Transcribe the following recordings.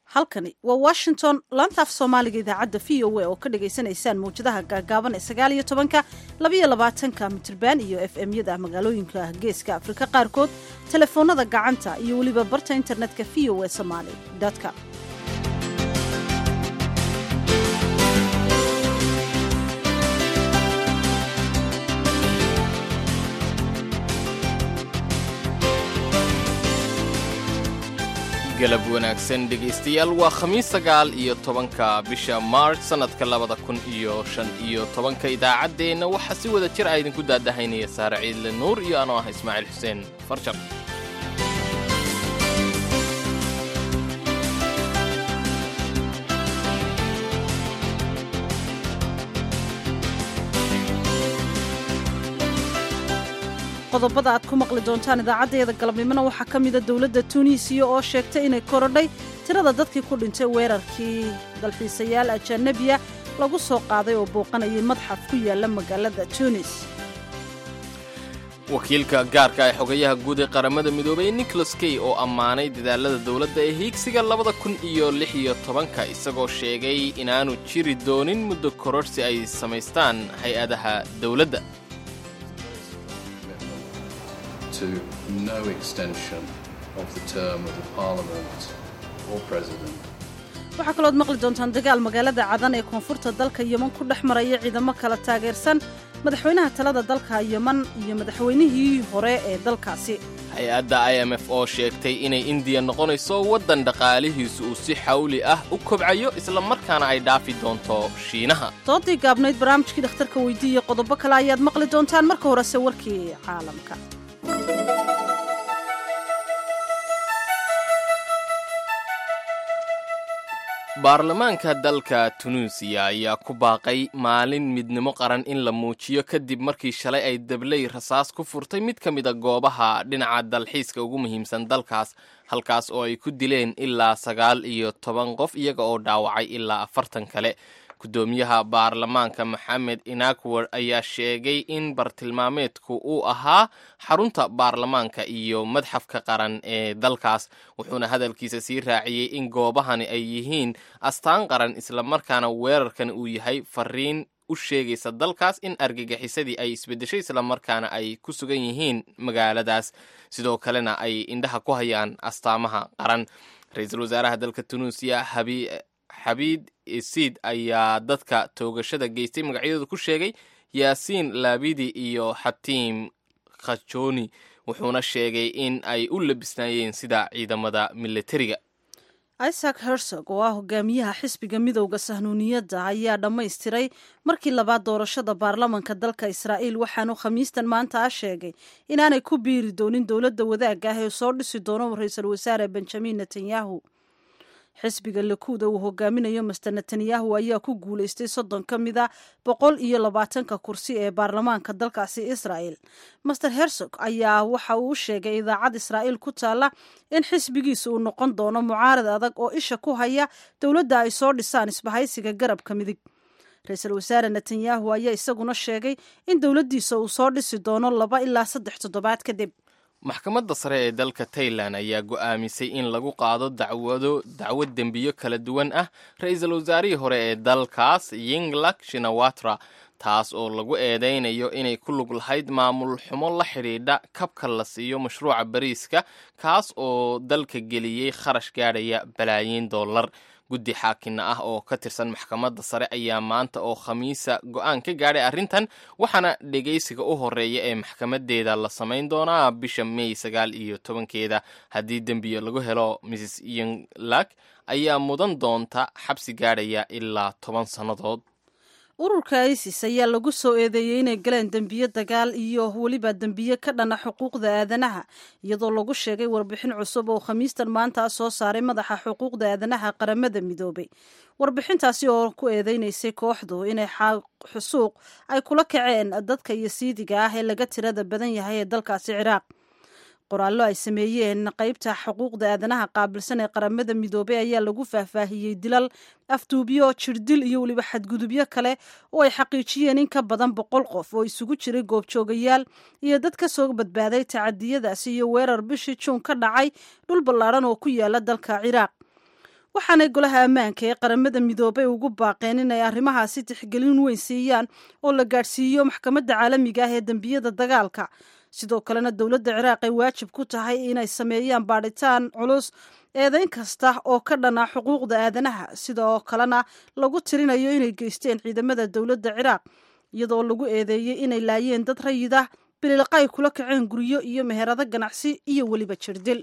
halkani waa washington laanta af soomaaliga idaacadda v o a oo ka dhagaysanaysaan mawjadaha gaagaaban ee sagaal iyo tobanka labaiyo labaatanka mitirban iyo f m yada magaalooyinka geeska afrika qaarkood telefoonada gacanta iyo weliba barta internetka v o a somaali com galab wanaagsan dhegaystayaal waa khamiis sagaal iyo tobanka bisha maarch sannadka labada kun iyo shan iyo tobanka idaacaddeenna waxaa si wada jir a idinku daadahaynaya saare ciidle nuur iyo anoo ah ismaaciil xuseen farjar qodobada aad ku maqli doontaan idaacaddeeda galabnimona waxaa ka mida dowladda tuuniisiya oo sheegtay inay korodhay tirada dadkii ku dhintay weerarkii dalxiisayaal ajanabiya lagu soo qaaday oo booqanayay madxaf ku yaala magaalada tuunis wakiilka gaarka ee xogayaha guud ee qaramada midoobay nicholas key oo ammaanay dadaalada dowladda ee hiigsiga labada kun iyo lix iyo tobanka isagoo sheegay inaanu jiri doonin muddo kororhsi ay samaystaan hay-adaha dowladda to no extension of the term of the Parliament or President. waxaa kalooad maqli doontaan dagaal magaalada cadan ee koonfurta dalka yeman ku dhex maraya ciidamo kala taageersan madaxweynaha talada dalka yeman iyo madaxweynihii hore ee dalkaasi hay-adda i m f oo sheegtay inay indiya noqonayso waddan dhaqaalihiisu uu si xawli ah u kobcayo isla markaana ay dhaafi doonto shiinaha doodii gaabnayd barnaamijkii dhakhtarka weydiiya qodobo kale ayaad maqli doontaan marka horese warkii caalamka baarlamaanka dalka tunuusiya ayaa ku baaqay maalin midnimo qaran in la muujiyo kadib markii shalay ay dabley rasaas ku furtay mid ka mida goobaha dhinaca dalxiiska ugu muhiimsan dalkaas halkaas oo ay ku dileen ilaa sagaal iyo toban qof iyaga oo dhaawacay ilaa afartan kale guddoomiyaha baarlamaanka maxamed inakwer ayaa sheegay in bartilmaameedku uu ahaa xarunta baarlamaanka iyo madxafka qaran ee dalkaas wuxuuna hadalkiisa sii raaciyey in goobahani ay yihiin astaan qaran islamarkaana weerarkan uu yahay fariin u sheegaysa dalkaas in argagixisadii ay isbeddeshay islamarkaana ay ku sugan yihiin magaaladaas sidoo kalena ay indhaha ku hayaan astaamaha qaran ra-iisul wasaaraha dalka tunuusiya habi xabiid isiid ayaa dadka toogashada geystay magacyadooda ku sheegay yaasiin laabidi iyo xatiim khajoni wuxuuna sheegay in ay u labisnaayeen sida ciidamada militariga isaac hersog oo ah hogaamiyaha xisbiga midowda sahnuuniyadda ayaa dhammaystiray markii labaad doorashada baarlamanka dalka israa'iil waxaanu khamiistan maanta ah sheegay inaanay ku biiri doonin dowladda wadaagga ah ee soo dhisi doono ra-iisul wasaare benjamin netanyahu xisbiga lakuuda uu hogaaminayo master netanyahu ayaa ku guulaystay soddon ka mid a boqol iyo labaatanka kursi ee baarlamaanka dalkaasi israa'el master hersog ayaa waxa uu sheegay idaacad israa'iil ku taalla in xisbigiisa uu noqon doono mucaarad adag oo isha ku haya dowladda ay soo dhisaan isbahaysiga garabka midig ra-iisul wasaare netanyahu ayaa isaguna sheegay in dowladdiisa uu soo dhisi doono laba ilaa saddex toddobaad kadib maxkamadda sare ee dalka tailan ayaa go'aamisay in lagu qaado dacwado dacwad dembiyo kala duwan ah ra-iisul wasaarihii hore ee dalkaas yinglak shinawatra taas oo lagu eedaynayo inay ku lug lahayd maamul xumo la xidhiidha kabka la siiyo mashruuca bariiska kaas oo dalka geliyey kharash gaadhaya balaayiin dollar guddi xaakinna ah oo ka tirsan maxkamadda sare ayaa maanta oo khamiisa go-aan ka gaadhay arrintan waxaana dhegaysiga u horeeya ee maxkamadeeda la samayn doonaa bisha may sagaal iyo tobankeeda haddii dembiyo lagu helo mrs yinglak ayaa mudan doonta xabsi gaadhaya ilaa toban sannadood ururka isis ayaa lagu soo eedeeyey inay galeen dembiyo dagaal iyo weliba dembiye ka dhana xuquuqda aadanaha iyadoo lagu sheegay warbixin cusub oo khamiistan maanta soo saaray madaxa xuquuqda aadanaha qaramada midoobay warbixintaasi oo ku eedeynaysay kooxdu inay xusuuq ay kula kaceen dadka iyo siidiga ah ee laga tirada badan yahay ee dalkaasi ciraaq qoraallo ay sameeyeen qeybta xuquuqda aadanaha qaabilsan ee qaramada midoobey ayaa lagu faahfaahiyey dilal afduubyo jirdil iyo weliba xadgudubyo kale oo ay xaqiijiyeen in ka badan boqol qof oo isugu jiray goobjoogayaal iyo dad ka soo badbaaday tacadiyadaasi iyo weerar bishii juun ka dhacay dhul ballaadhan oo ku yaala dalka ciraaq waxaanay golaha ammaanka ee qaramada midoobay ugu baaqeen inay arrimahaasi tixgelin weyn siiyaan oo la gaadhsiiyo maxkamadda caalamiga ah ee dembiyada dagaalka sidoo kalena dowladda ciraaq ay waajib ku tahay inay sameeyaan baadhitaan culus eedayn kasta oo ka dhana xuquuqda aadanaha sidoo kalena lagu tirinayo inay geysteen ciidamada dowladda ciraaq iyadoo lagu eedeeyey inay laayeen dad rayid ah bililqa ay kula kaceen guryo iyo meherado ganacsi iyo weliba jirdil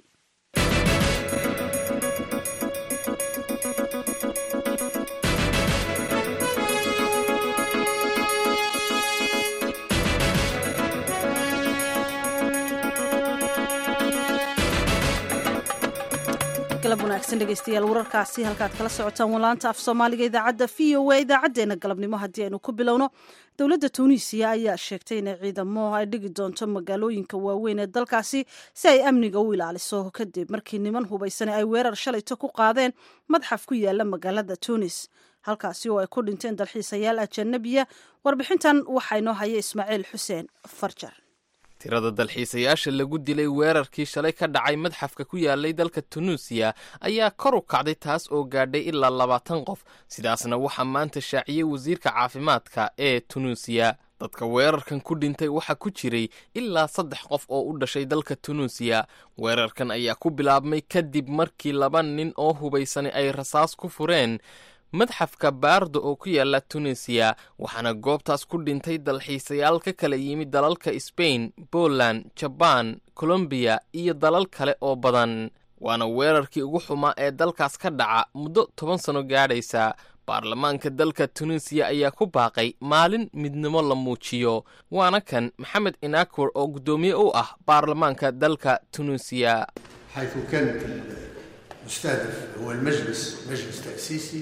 galab wanaagsan dhegeystayaal wararkaasi halkaad kala socotaan walaanta af soomaaliga idaacadda v o a idaacadeena galabnimo haddii aynu ku bilowno dowladda tuuniisiya ayaa sheegtay inay ciidamo ay dhigi doonto magaalooyinka waaweyn ee dalkaasi si ay amniga u ilaaliso kadib markii niman hubaysane ay weerar shalayto ku qaadeen madxaf ku yaala magaalada tuunis halkaasi oo ay ku dhinteen dalxiisayaal ajanabiya warbixintan waxaa inoo haya ismaaciil xuseen farjar tirada dalxiisayaasha lagu dilay weerarkii shalay ka dhacay madxafka ku yaalay dalka tunuusiya ayaa kor u kacday taas oo gaadhay ilaa labaatan qof sidaasna waxaa maanta shaaciyey wasiirka caafimaadka ee tunuusiya dadka weerarkan ku dhintay waxaa ku jiray ilaa saddex qof oo u dhashay dalka tunuusiya weerarkan ayaa ku bilaabmay kadib markii laba nin oo hubaysanay ay rasaas ku fureen madxafka baardo oo ku yaala tunisiya waxaana goobtaas ku dhintay dalxiisayaal ka kala yimid dalalka sbain poland jabaan colombiya iyo dalal kale oo badan waana weerarkii ugu xumaa ee dalkaas ka dhaca muddo toban sano gaadhaysa baarlamaanka dalka tunisiya ayaa ku baaqay maalin midnimo la muujiyo waana kan maxamed inakur oo guddoomiye u ah baarlamaanka dalka tunisiya حيث كان المستهدف هو المجلس مجلس تأسيسي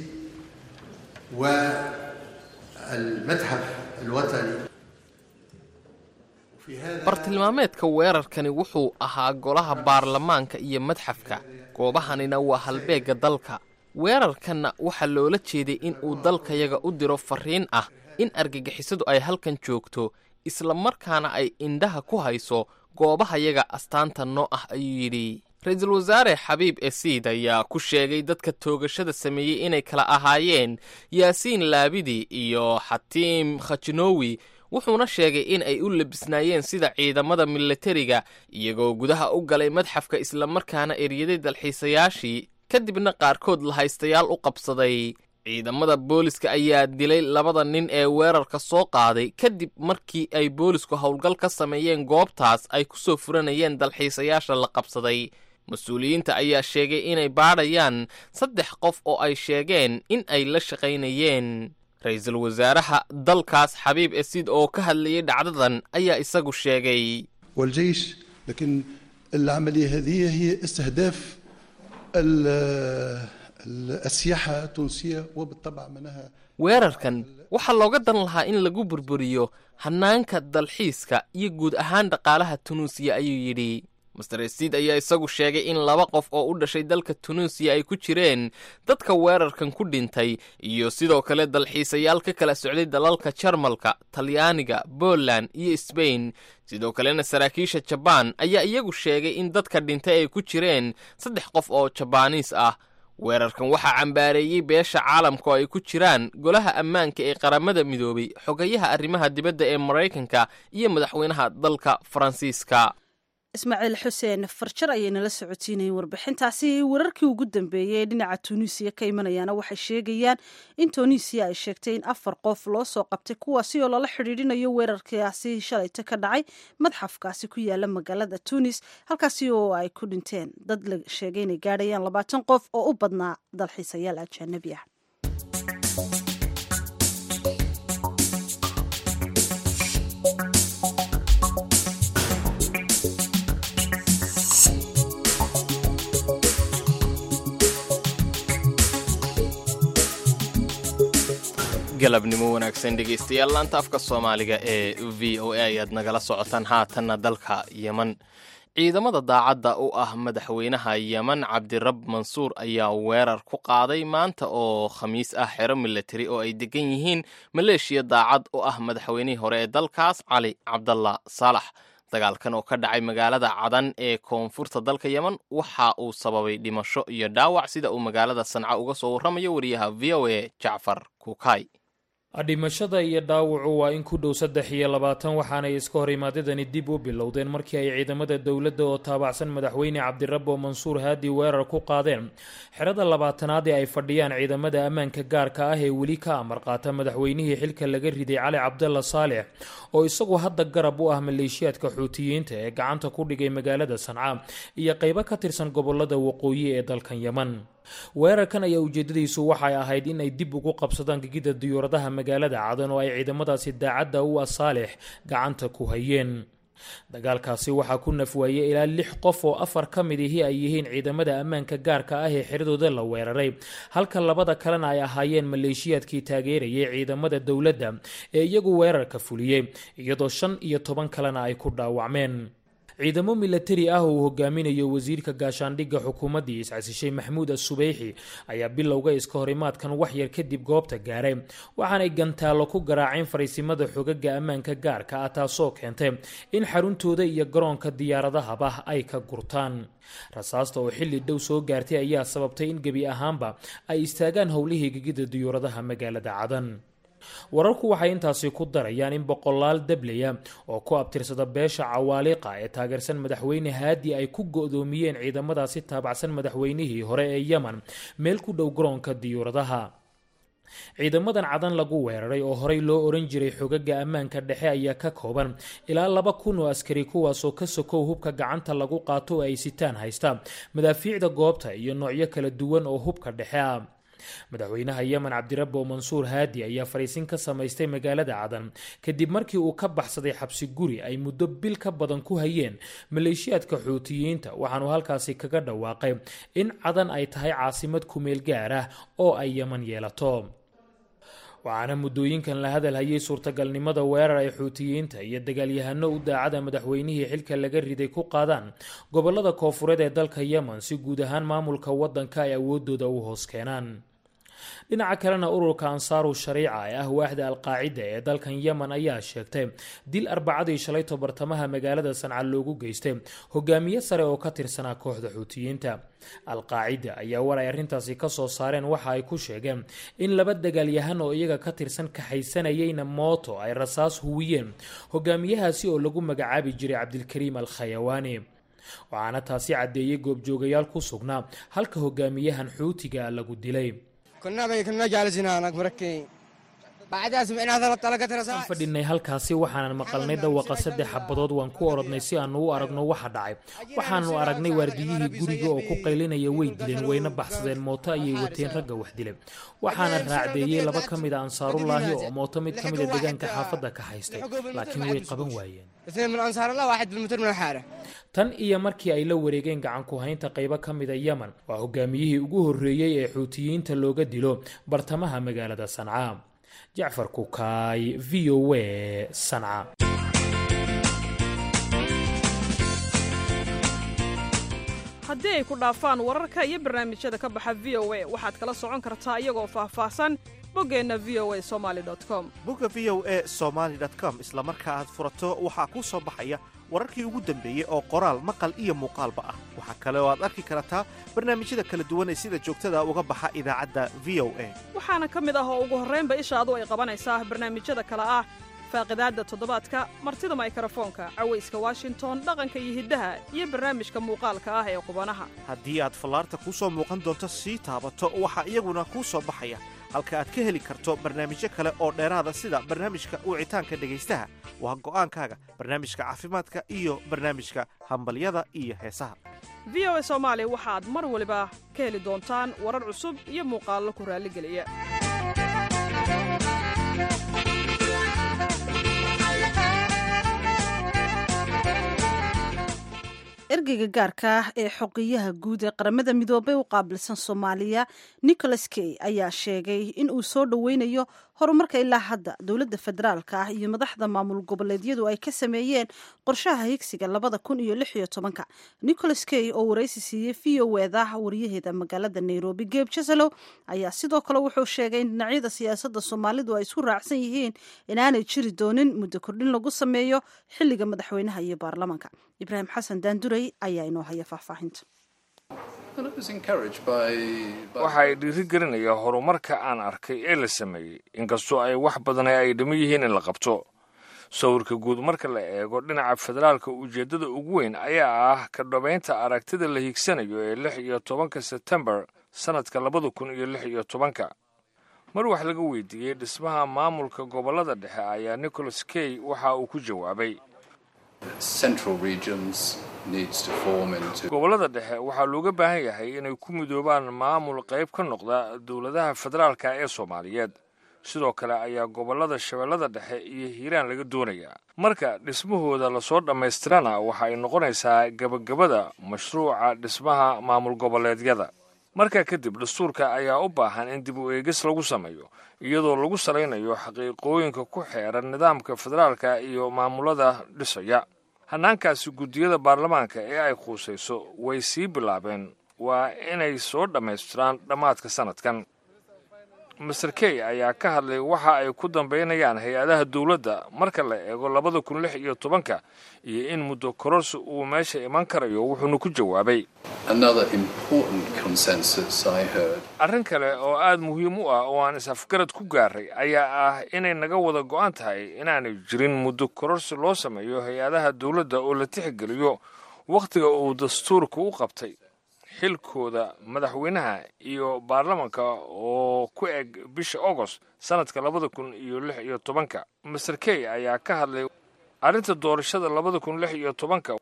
والمتحف الوطني وفي هذا bartilmaameedka weerarkani wuxuu ahaa golaha baarlamaanka iyo madxafka goobahanina waa halbeegga dalka weerarkanna waxaa loola jeeday in uu dalkayaga u diro farriin ah in argagixisadu ay halkan joogto isla markaana ay indhaha ku hayso goobahayaga astaanta noo ah ayuu yidhi ra-iisul wasaare xabiib esiid ayaa ku sheegay dadka toogashada sameeyey inay kala ahaayeen yaasiin laabidi iyo xatiim khajnowi wuxuuna sheegay in ay u labisnaayeen sida ciidamada milatariga iyagoo gudaha u galay madxafka islamarkaana eryaday dalxiisayaashii kadibna qaarkood lahaystayaal u qabsaday ciidamada booliska ayaa dilay labada nin ee weerarka soo qaaday kadib markii ay boolisku howlgal ka sameeyeen goobtaas ay ku soo furanayeen dalxiisayaasha la qabsaday mas-uuliyiinta ayaa sheegay inay baadhayaan saddex qof oo ay sheegeen in ay la shaqaynayeen ra-iisul wasaaraha dalkaas xabiib esiid oo ka hadlayay dhacdadan ayaa isagu sheegay والجيش لكن العملية هذه هي استهداف ال- ال- السياحة التونسية وبالطبع منها weerarkan waxaa looga dan lahaa in lagu burburiyo hannaanka dalxiiska iyo guud ahaan dhaqaalaha tunuusiya ayuu yidhi master esiid ayaa isagu sheegay in laba qof oo u dhashay dalka tunuusiya ay ku jireen dadka weerarkan ku dhintay iyo sidoo kale dalxiisayaal ka kala socday dalalka jarmalka talyaaniga poland iyo sbain sidoo kalena saraakiisha jabaan ayaa iyagu sheegay in dadka dhintay ay ku jireen saddex qof oo jabaaniis ah weerarkan waxaa cambaareeyey beesha caalamka oo ay ku jiraan golaha ammaanka ee qaramada midoobay xogayaha arrimaha dibadda ee maraykanka iyo madaxweynaha dalka faransiiska ismaaciil xuseen farjar ayaynala socotiinayeen warbixintaasi wararkii ugu dambeeyey ee dhinaca tuuniisiya ka imanayaana waxay sheegayaan in tuuniisiya ay sheegtay in afar qof loo soo qabtay kuwaasi oo lala xidhiidhinayo weerarkaasi shalayta ka dhacay madxafkaasi ku yaala magaalada tuunis halkaasi oo ay ku dhinteen dad la sheegay inay gaadhayaan labaatan qof oo u badnaa dalxiisayaal ajaanabi ah galabnimo wanaagsan dhegaystayaal laanta afka soomaaliga ee v o a ayaad nagala socotaan haatanna dalka yeman ciidamada daacadda u ah madaxweynaha yeman cabdirab mansuur ayaa weerar ku qaaday maanta oo khamiis ah xero milatari oo ay degan yihiin maleeshiya daacad u ah madaxweynihii hore ee dalkaas cali cabdalla saalax dagaalkan oo ka dhacay magaalada cadan ee koonfurta dalka yemen waxa uu sababay dhimasho iyo dhaawac sida uu magaalada sanca uga soo warramayo wariyaha v o a jacfar kuukay dhimashada iyo dhaawacu waa in ku dhow saddex iyo labaatan waxaanay iska hor imaadadani dib u bilowdeen markii ay ciidamada dowladda oo taabacsan madaxweyne cabdirabbo mansuur haadi weerar ku qaadeen xerada labaatanaad ee ay fadhiyaan ciidamada ammaanka gaarka ah ee weli ka amar qaata madaxweynihii xilka laga riday cali cabdalla saalex oo isagu hadda garab u ah maleeshiyaadka xuutiyiinta ee gacanta ku dhigay magaalada sanca iyo qaybo ka tirsan gobolada waqooyi ee dalkan yeman weerarkan ayaa ujeedadiisu waxay ahayd in ay dib ugu qabsadaan gegida diyuuradaha magaalada cadan oo ay ciidamadaasi daacadda u ah saalex gacanta ku hayeen dagaalkaasi waxaa ku nafwaayey ilaa lix qof oo afar ka mid ihi ay yihiin ciidamada ammaanka gaarka ah ee xiradooda la weeraray halka labada kalena ay ahaayeen maleeshiyaadkii taageerayay ciidamada dowladda ee iyagu weerarka fuliyey iyadoo shan iyo toban kalena ay ku dhaawacmeen ciidamo milatari ah oo uu hogaaminayo wasiirka gaashaandhigga xukuumaddii iscasishay maxamuud asubeyxi ayaa bilowga iska horimaadkan waxyar kadib goobta gaaray waxaanay gantaallo ku garaaceen fariisimada xogaga ammaanka gaarka ah taasoo keentay in xaruntooda iyo garoonka diyaaradahaba ay ka gurtaan rasaasta oo xilli dhow soo gaartay ayaa sababtay in gebi ahaanba ay istaagaan howlihii gegida diyuuradaha magaalada cadan wararku waxay intaasi ku darayaan in boqolaal dablaya oo ku abtirsada beesha cawaaliqa ee taageersan madaxweyne haadi ay ku go-doomiyeen ciidamadaasi taabacsan madaxweynihii hore ee yemen meel ku dhow garoonka diyuuradaha ciidamadan cadan lagu weeraray oo horey loo oran jiray xogaga ammaanka dhexe ayaa ka kooban ilaa laba kun oo askari kuwaasoo ka sokow hubka gacanta lagu qaato oo ay sitaan haysta madaafiicda goobta iyo noocyo kala duwan oo hubka dhexe ah madaxweynaha yemen cabdirabbo mansuur haadi ayaa fariisin ka samaystay magaalada cadan kadib markii uu ka baxsaday xabsi guri ay muddo bil ka badan ku hayeen maleeshiyaadka xuutiyiinta waxaanuu halkaasi kaga dhawaaqay in cadan ay tahay caasimad kumeel gaar ah oo ay yemen yeelato waxaana muddooyinkan la hadal hayay suurtagalnimada weerar ay xuutiyiinta iyo dagaalyahano u daacada madaxweynihii xilka laga riday ku qaadaan gobolada koofureed ee dalka yemen si guud ahaan maamulka waddanka ay awoodooda u hoos keenaan dhinaca kalena ururka ansaaru shariica ee ah waaxda alqaacida ee dalkan yemen ayaa sheegtay dil arbacadii shalayto bartamaha magaalada sanca loogu geystay hogaamiye sare oo ka tirsanaa kooxda xuutiyiinta alqaacida ayaa war ay arrintaasi kasoo saareen waxa ay ku sheegeen in laba dagaalyahan oo iyaga ka tirsan kaxaysanayeyna mooto ay rasaas huwiyeen hogaamiyahaasi oo lagu magacaabi jiray cabdilkariim al khayawaani waxaana taasi caddeeyey goobjoogayaal ku sugnaa halka hogaamiyahan xuutiga lagu dilay waan fadhinay halkaasi waxaanan maqalnay dhawaqa saddex xabadood waan ku orodnay si aanu u aragno waxa dhacay waxaanu aragnay waardiyihii guriga oo ku qaylinaya way dileen wayna baxsadeen mooto ayay wateen ragga wax dilay waxaana raacdeeyey laba ka mida ansaarullaahi oo mooto mid ka mida deegaanka xaafadda ka haystay laakiin way qaban waayeen tan iyo markii ay la wareegeen gacanku haynta qaybo ka mida yemen waa hogaamiyihii ugu horreeyey ee xuutiyiinta looga dilo bartamaha magaalada sanca jacfar kukaay v o a sanca haddii ay ku dhaafaan wararka iyo barnaamijyada ka baxa v o a waxaad kala socon kartaa iyagoo faahfaahsan boggeenna v o a somali com bogga v o a somaali com isla marka aad furato waxaa kuu soo baxaya wararkii ugu dambeeyey oo qoraal maqal iyo muuqaalba ah waxaa kale oo aad arki kartaa barnaamijyada kala duwan ee sida joogtada uga baxa idaacadda v o a waxaana ka mid ah oo ugu horraynba ishaadu ay qabanaysaa barnaamijyada kale ah faaqidaadda toddobaadka martida maykarafoonka cawayska washington dhaqanka iyo hiddaha iyo barnaamijka muuqaalka ah ee qubanaha haddii aad fallaarta kuu soo muuqan doonto sii taabato waxaa iyaguna kuu soo baxaya halka aad ka heli karto barnaamijyo kale oo dheeraada sida barnaamijka wicitaanka dhegaystaha waa go'aankaaga barnaamijka caafimaadka iyo barnaamijka hambalyada iyo heesaha v o a soomaali waxaad mar waliba ka heli doontaan warar cusub iyo muuqaallo ku raalligeliya ergeyga gaarka ah ee xoqiyaha guud ee qaramada midoobey u qaabilsan soomaaliya nicholas key ayaa sheegay in uu soo dhoweynayo horumarka ilaa hadda dowladda federaalka ah iyo madaxda maamul goboleedyadu ay ka sameeyeen qorshaha higsiga labada kun iyo lix iyo tobanka nicholas kay oo waraysi siiyey v o eda wariyaheeda magaalada nairobi geb jasalow ayaa sidoo kale wuxuu sheegay in dhinacyada siyaasadda soomaalidu ay isku raacsan yihiin inaanay jiri doonin muddo kordhin lagu sameeyo xilliga madaxweynaha iyo baarlamaanka ibraahim xasan daanduray ayaa inoo haya faahfaahinta waxay dhiirigelinaya horumarka aan arkay ee la sameeyey inkastoo ay wax badan ay dhiman yihiin in la qabto sawirka guud marka la eego dhinaca federaalka ujeeddada ugu weyn ayaa ah ka dhabaynta aragtida la higsanayo ee lix iyo tobanka sebtembar sannadka labada kun iyo lix iyo tobanka mar wax laga weydiiyey dhismaha maamulka gobollada dhexe ayaa nicholas kay waxa uu ku jawaabay gobollada dhexe waxaa looga baahan yahay inay ku midoobaan maamul qayb ka noqda dowladaha federaalka ee soomaaliyeed sidoo kale ayaa gobollada shabeellada dhexe iyo hiiraan laga doonayaa marka dhismahooda lasoo dhammaystirana waxa ay noqonaysaa gebagabada mashruuca dhismaha maamul goboleedyada markaa kadib dastuurka ayaa u baahan in dib u eegis lagu sameeyo iyadoo lagu salaynayo xaqiiqooyinka ku xeeran nidaamka federaalka iyo maamulada dhisaya hannaankaasi guddiyada baarlamaanka ee ay khuusayso way sii bilaabeen waa inay soo dhammaystiraan dhammaadka sannadkan master key ayaa ka hadlay waxa ay ku dambaynayaan hay-adaha dowladda marka la eego labada kun lix iyo tobanka iyo in muddo kororsi uu meesha iman karayo wuxuuna ku jawaabay arrin kale oo aad muhiim u ah oo aan is-afgarad ku gaaray ayaa ah inay naga wada go'an tahay inaanay jirin muddo kororsi loo sameeyo hay-adaha dowladda oo la tixgeliyo wakhtiga uu dastuurka u qabtay xilkooda madaxweynaha iyo baarlamanka oo ku eg bisha agost sannadka labada kun iyo lix iyo tobanka master key ayaa ka hadlay arrinta doorashada labada kun lix iyo tobanka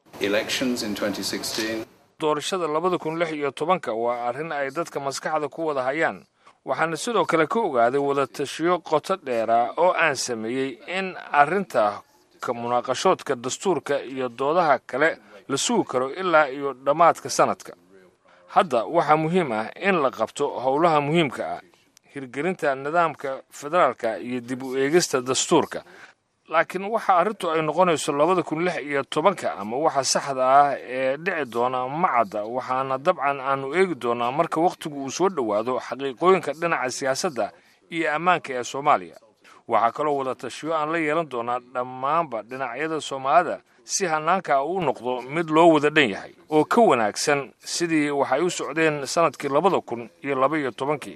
doorashada labada kun lix iyo tobanka waa arrin ay dadka maskaxda ku wada hayaan waxaana sidoo kale ka ogaaday wadatashiyo qoto dheera oo aan sameeyey in arrinta ka munaaqashoodka dastuurka iyo doodaha kale la sugi karo ilaa iyo dhammaadka sannadka hadda waxaa muhiim ah in la qabto howlaha muhiimka ah hirgelinta nidaamka federaalka iyo dib u eegista dastuurka laakiin waxa arrintu ay noqonayso labada kun lix iyo tobanka ama waxa saxda ah ee dhici doona ma cadda waxaana dabcan aanu eegi doonaa marka wakhtigu uu soo dhowaado xaqiiqooyinka dhinaca siyaasadda iyo ammaanka ee soomaaliya waxaa kaloo wada tashiyo aan la yeelan doonaa dhammaanba dhinacyada soomaalida si hannaanka uu noqdo mid loo wada dhan yahay oo ka wanaagsan sidii waxay u socdeen sannadkii labada kun iyo laba iyo tobankii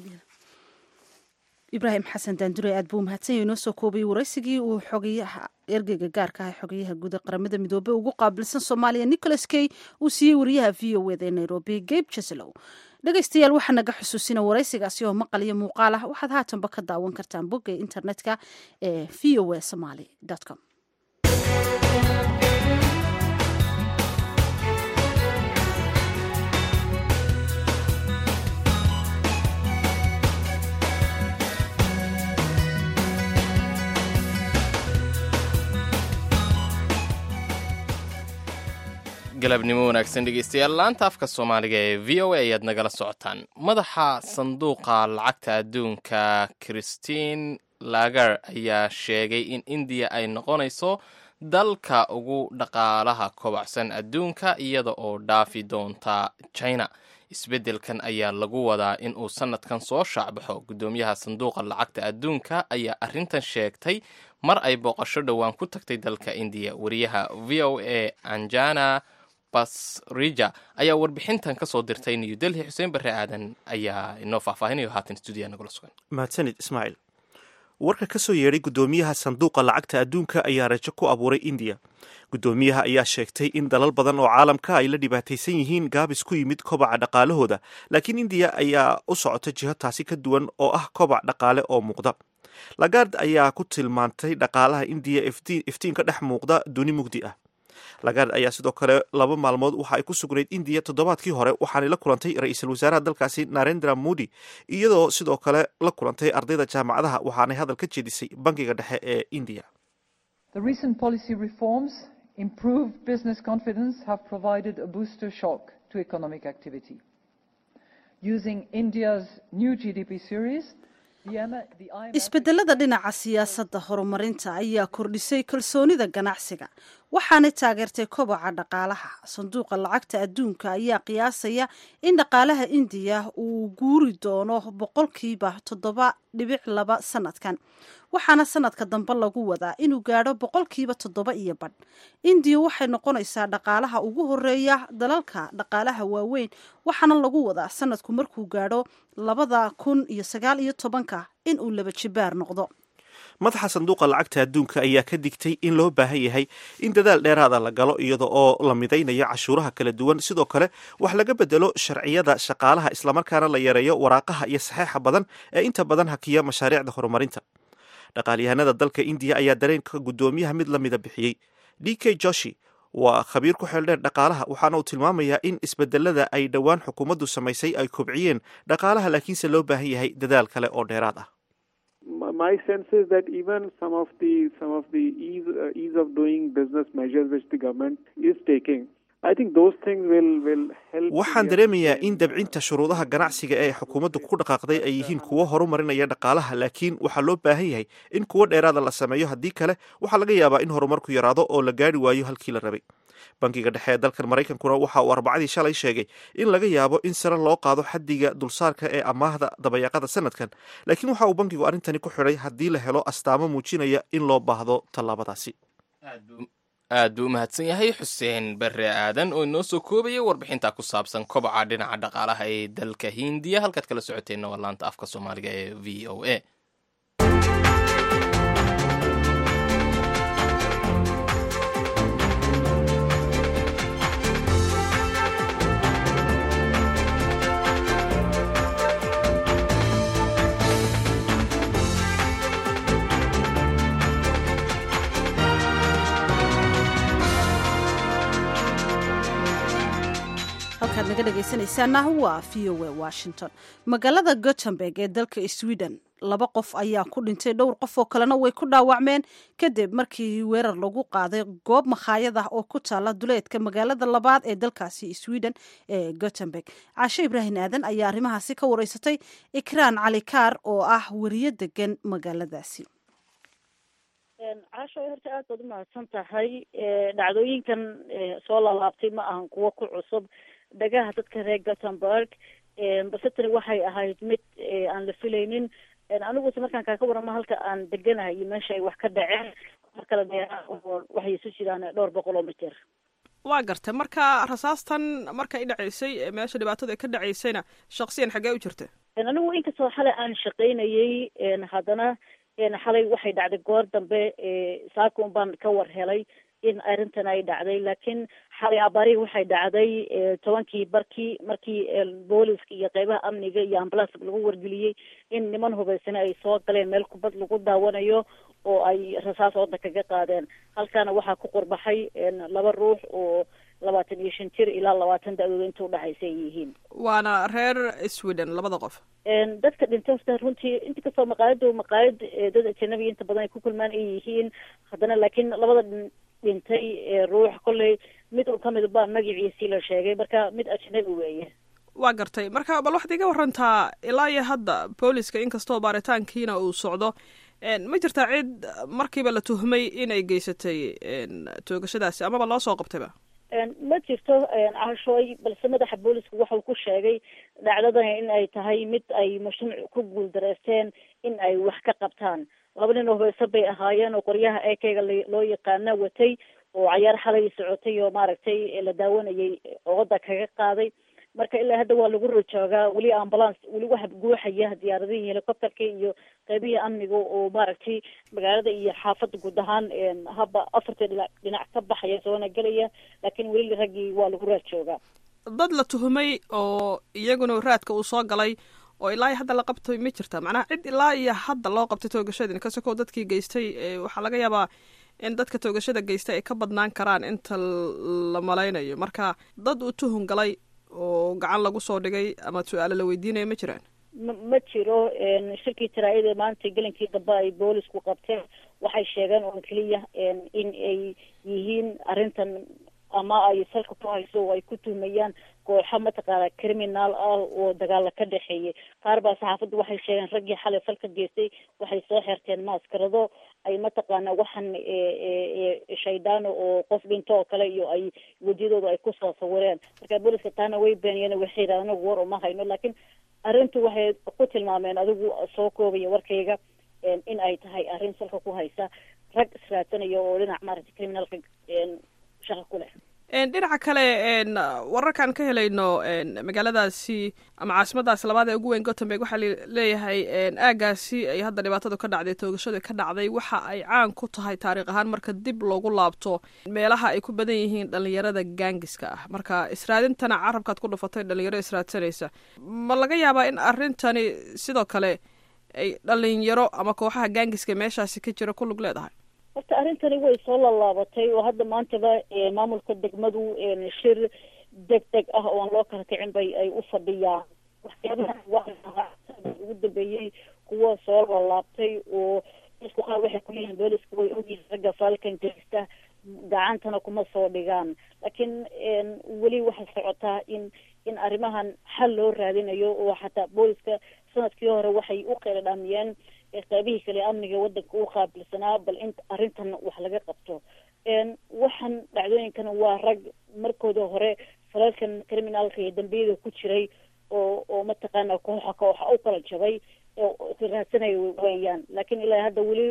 ibraahim xasan daandure aad buu umahadsanya inoo soo koobay waraysigii uu xogayaha ergeyga gaarka ah xogayaha guud ee qaramada midoobey ugu qaabilsan soomaaliya nicholas key uu siiyey wariyaha v o eda ee nairobi gabe jaslow dhegaystayaal waxaa naga xusuusina waraysigaasi oo maqal iyo muuqaal ah waxaad haatanba ka daawan kartaan bogga internetka ee v o a somaly com galabnimo wanaagsan dhegeystayaal laanta afka soomaaliga ee v o a ayaad nagala socotaan madaxa sanduuqa lacagta adduunka christine lagar ayaa sheegay in indiya ay noqonayso dalka ugu dhaqaalaha kobacsan adduunka iyada oo dhaafi doonta china isbeddelkan ayaa lagu wadaa in uu sannadkan soo shaacbaxo guddoomiyaha sanduuqa lacagta adduunka ayaa arrintan sheegtay mar ay booqasho dhowaan ku tagtay dalka indiya wariyaha v o a anjana basrija ayaa warbixintan ka soo dirtay new delhi xuseen barre aadan ayaa inoo faahfaahinayo haatan stuudiya nagula sugan mahadsanid ismaaciil warka ka soo yeedhay guddoomiyaha sanduuqa lacagta adduunka ayaa rajo ku abuuray indiya guddoomiyaha ayaa sheegtay in dalal badan oo caalamka ay la dhibaataysan yihiin gaabis ku yimid kobaca dhaqaalahooda laakiin indiya ayaa u socota jiho taasi ka duwan oo ah kobac dhaqaale oo muuqda lagard ayaa ku tilmaantay dhaqaalaha indiya iftiin ka dhex muuqda duni mugdi ah lagard ayaa sidoo kale laba maalmood waxa ay ku sugnayd indiya toddobaadkii hore waxaanay la kulantay ra-iisul wasaaraha dalkaasi narendra modi iyadoo sidoo kale la kulantay ardayda jaamacadaha waxaanay hadal ka jeedisay bankiga dhexe ee indiya improved business confidence have provided a booster shock to economic activity. Using India's new GDP series, isbedelada dhinaca siyaasadda horumarinta ayaa kordhisay kalsoonida ganacsiga waxaanay taageertay koboca dhaqaalaha sanduuqa lacagta adduunka ayaa qiyaasaya in dhaqaalaha indiya uu guuri doono boqolkiiba toddoba dhibic laba sanadkan waxaana sanadka dambe lagu wadaa inuu gaadho boqolkiiba toddoba iyo badh indiya waxay noqonaysaa dhaqaalaha ugu horeeya dalalka dhaqaalaha waaweyn waxaana lagu wadaa sanadku markuu gaadho labada kun iyo sagaal iyo tobanka in uu laba jibaar noqdo madaxa sanduuqa lacagta adduunka ayaa ka digtay in loo baahan yahay in dadaal dheeraada la galo iyada oo la midaynayo cashuuraha kala duwan sidoo kale wax laga bedelo sharciyada shaqaalaha islamarkaana la yareeyo waraaqaha iyo saxeixa badan ee inta badan hakiya mashaariicda horumarinta dhaqaalyahanada dalka indiya ayaa dareenka guddoomiyaha mid lamida bixiyey d k joshi waa khabiir ku xeeldheer dhaqaalaha waxaana uu tilmaamayaa in isbedelada ay dhowaan xukuumaddu samaysay ay kobciyeen dhaqaalaha laakiinse loo baahan yahay dadaal kale oo dheeraad ah my sense is that even some of the some of the ease uh, ease of doing business measures which the government is taking I think those things will will help waxaan dareemayaa in dabcinta shuruudaha ganacsiga ee xukuumaddu ku dhaqaaqday ay yihiin kuwo horumarinaya dhaqaalaha laakiin waxaa loo baahan yahay in kuwo dheeraada la sameeyo haddii kale waxaa laga yaabaa in horumarku yaraado oo la gaari waayo halkii la rabay bankiga dhexe ee dalkan maraykankuna waxa uu arbacadii shalay sheegay in laga yaabo in sare loo qaado xaddiga dulsaarka ee amaahda dabayaaqada sanadkan laakiin waxa uu bankigu arrintani ku xidhay haddii la helo astaamo muujinaya in loo baahdo tallaabadaasi aad buu u mahadsan yahay xuseen bare aadan oo inoo soo koobaya warbixinta ku saabsan kobaca dhinaca dhaqaalaha ee dalka hindiya halkaad kala socoteenna waa laanta afka soomaaliga ee v o a halkaad naga dhegaysanaysaana waa v o a washington magaalada gothenburg ee dalka sweden laba qof ayaa ku dhintay dhowr qof oo kalena way ku dhaawacmeen kadib markii weerar lagu qaaday goob makhaayad ah oo ku taala duleedka magaalada labaad ee dalkaasi sweden ee gothenburg caashe ibraahim aadan ayaa arrimahaasi ka wareysatay ikraan cali kaar oo ah weriyo degan magaaladaasi caasho horta aad baad umahadsan tahay dhacdooyinkan soo laalaabtay ma ahan kuwo ku cusub dhagaha dadka reer gothenburg balse tani waxay ahayd mid aan la filaynin aniguse markaan kaaka waramo halka aan deganahay iyo meesha ay wax ka dhaceen mar kale dheeraa oo waxay isu jiraan dhowr boqol oo mitir waa gartay marka rasaastan markay dhacaysay meesha dhibaatada ka dhacaysayna shaksiyan xaggee u jirta anigu inkastoo xalay aan shaqaynayay haddana xalay waxay dhacday goor dambe saaka un baan ka war helay in arrintan ay dhacday laakiin xalay abaarihi waxay dhacday tobankii barkii markii booliska iyo qeybaha amniga iyo ambulanska lagu wargeliyey in niman hubaysane ay soo galeen meel kubad lagu daawanayo oo ay rasaas ooda kaga qaadeen halkaana waxaa ku qurbaxay laba ruux oo labaatan iyo shan jir ilaa labaatan da-dooda inta udhexaysa ay yihiin waana reer sweden labada qof dadka dhintay horta runtii inta kastoo maqaayadu maqaayad dad ajanabi inta badan ay ku kulmaan ay yihiin haddana laakiin labada dhintay ruux kolley mid un kamid baa magaciisii la sheegay marka mid ajnabi weeye waa gartay marka bal waxaad iga warantaa ilaa iyo hadda booliska inkastoo baaritaankiina uu socdo ma jirtaa cid markiiba la tuhmay inay geysatay toogashadaasi amaba loo soo qabtayba ma jirto caashooy balse madaxa booliska waxau ku sheegay dhacdadani in ay tahay mid ay mashruuc ku guuldareysteen in ay wax ka qabtaan laba nin oo hubaysan bay ahaayeen oo qoryaha ekeyga loo yaqaana watay oo cayaar xalay socotay oo maaragtay la daawanayay ooda kaga qaaday marka ilaa hadda waa lagu rajoogaa weli ambulance weli waxa guuxaya diyaaradihii helicopterka iyo qeybihii amniga oo maaragtay magaalada iyo xaafadda guud ahaan haba afarta dhinac dhinac ka baxaya soona gelaya laakiin weli raggii waa lagu raajoogaa dad la tuhumay oo iyaguna raadka uu soo galay oo ilaa iyo hadda la qabtay ma jirta macnaha cid ilaa iyo hadda loo qabtay toogashadin kasakoo dadkii geystay waxaa laga yaabaa in dadka toogashada geystay ay ka badnaan karaan inta la malaynayo marka dad uu tuhun galay oo gacan lagu soo dhigay ama su-aalo la weydiinaya ma jiraan ma ma jiro shirkii taraayada maanta gelinkii dambe ay boolisku qabteen waxay sheegeen oo keliya in ay yihiin arrintan ama ay salka ku hayso oo ay ku tuhmayaan kooxo mataqaana criminal ah oo dagaala ka dhexeeyay qaar baa saxaafadda waxay sheegeen raggii xalay falka geystay waxay soo xirteen maaskarado ay mataqaana waxaan shaydaano oo qof dhinto oo kale iyo ay wejiyadooda ay kusoo sawireen marka booliska taana way beeniyeen waxay yidhahdeen anagu war uma hayno laakiin arrintu waxay ku tilmaameen adigu soo koobaya warkayga in ay tahay arrin salka ku haysa rag israadsanaya oo dhinac maaragtay criminalka shaqa ku leh dhinaca kale wararkaan ka helayno magaaladaasi ama caasimadaasi labaad ee ugu weyn gothenburg waxaa leeyahay aagaasi ay hadda dhibaatadu ka dhacday toogashadu ka dhacday waxa ay caan ku tahay taariikh ahaan marka dib loogu laabto meelaha ay ku badan yihiin dhalinyarada gaangiska ah marka israadintana carabkaad ku dhufatay dhalinyaro israadsanaysa ma laga yaabaa in arrintani sidoo kale ay dhalinyaro ama kooxaha gaangiska meeshaasi ka jira ku lug leedahay horta arrintani way soo lallaabatay oo hadda maantaba maamulka degmadu shir deg deg ah oo aan loo kala kicin bay ay u fadhiyaan waxyaabaha ugu dambeeyey kuwa soo lallaabtay oo isku qaar waxay kuleeyihiin booliska way ogyihiin ragga faalkan geysta gacantana kuma soo dhigaan laakiin weli waxay socotaa in in arrimahan xal loo raadinayo oo xataa booliska sanadkii hore waxay u qeyla dhaamiyeen qaybihii kale amniga wadanka u qaabilsanaa bal in arrintan wax laga qabto waxaan dhacdooyinkan waa rag markooda hore falalkan criminalka iyo dambiyada ku jiray oo oo mataqaana kooxa kooxa u kala jabay raadsanaya weeyaan laakiin ilaa hadda weli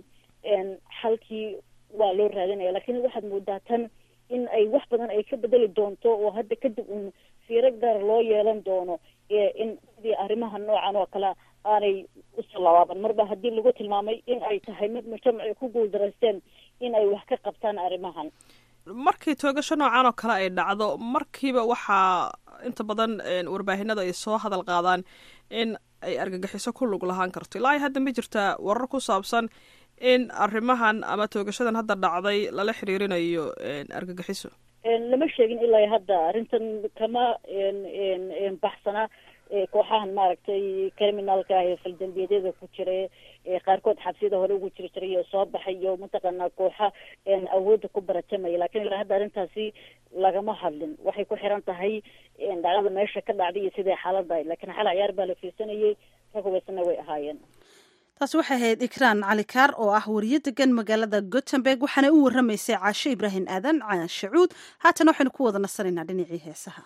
xalkii waa loo raadinaya laakiin waxaad moodaa tan in ay wax badan ay ka bedeli doonto oo hadda kadib un fiiro gaar loo yeelan doono in sidii arrimaha noocan oo kale aanay usoo labaaban marba haddii lagu tilmaamay in ay tahay mid mujtamaci ku guuldaraysteen in ay wax ka qabtaan arrimahan markii toogasho noocan oo kale ay dhacdo markiiba waxaa inta badan warbaahinada ay soo hadal qaadaan in ay argagixiso ku lug lahaan karto ilaa hadda ma jirtaa warar ku saabsan in arrimahan ama toogashadan hadda dhacday lala xiriirinayo argagixiso lama sheegin ilaa hadda arrintan kama baxsana kooxahan maaragtay criminalka ah ee faldambiyeedyada ku jira qaarkood xabsiyada hore ugu jiri jiray oo soo baxay iyo mataqaanaa kooxa awoodda ku baratamaya lakin ilaa hadda arrintaasi lagama hadlin waxay ku xiran tahay dhacdada meesha ka dhacday iyo siday xaalada ahayd lakiin xal ciyaar baa la fiirsanayay rag hubaysana way ahaayeen taasi waxay ahayd ikraan cali kaar oo ah wariyo degan magaalada gothenburg waxaana u warramaysay caashe ibraahim aadan caashacuud haatan waxaynu ku wada nasanaynaa dhinacii heesaha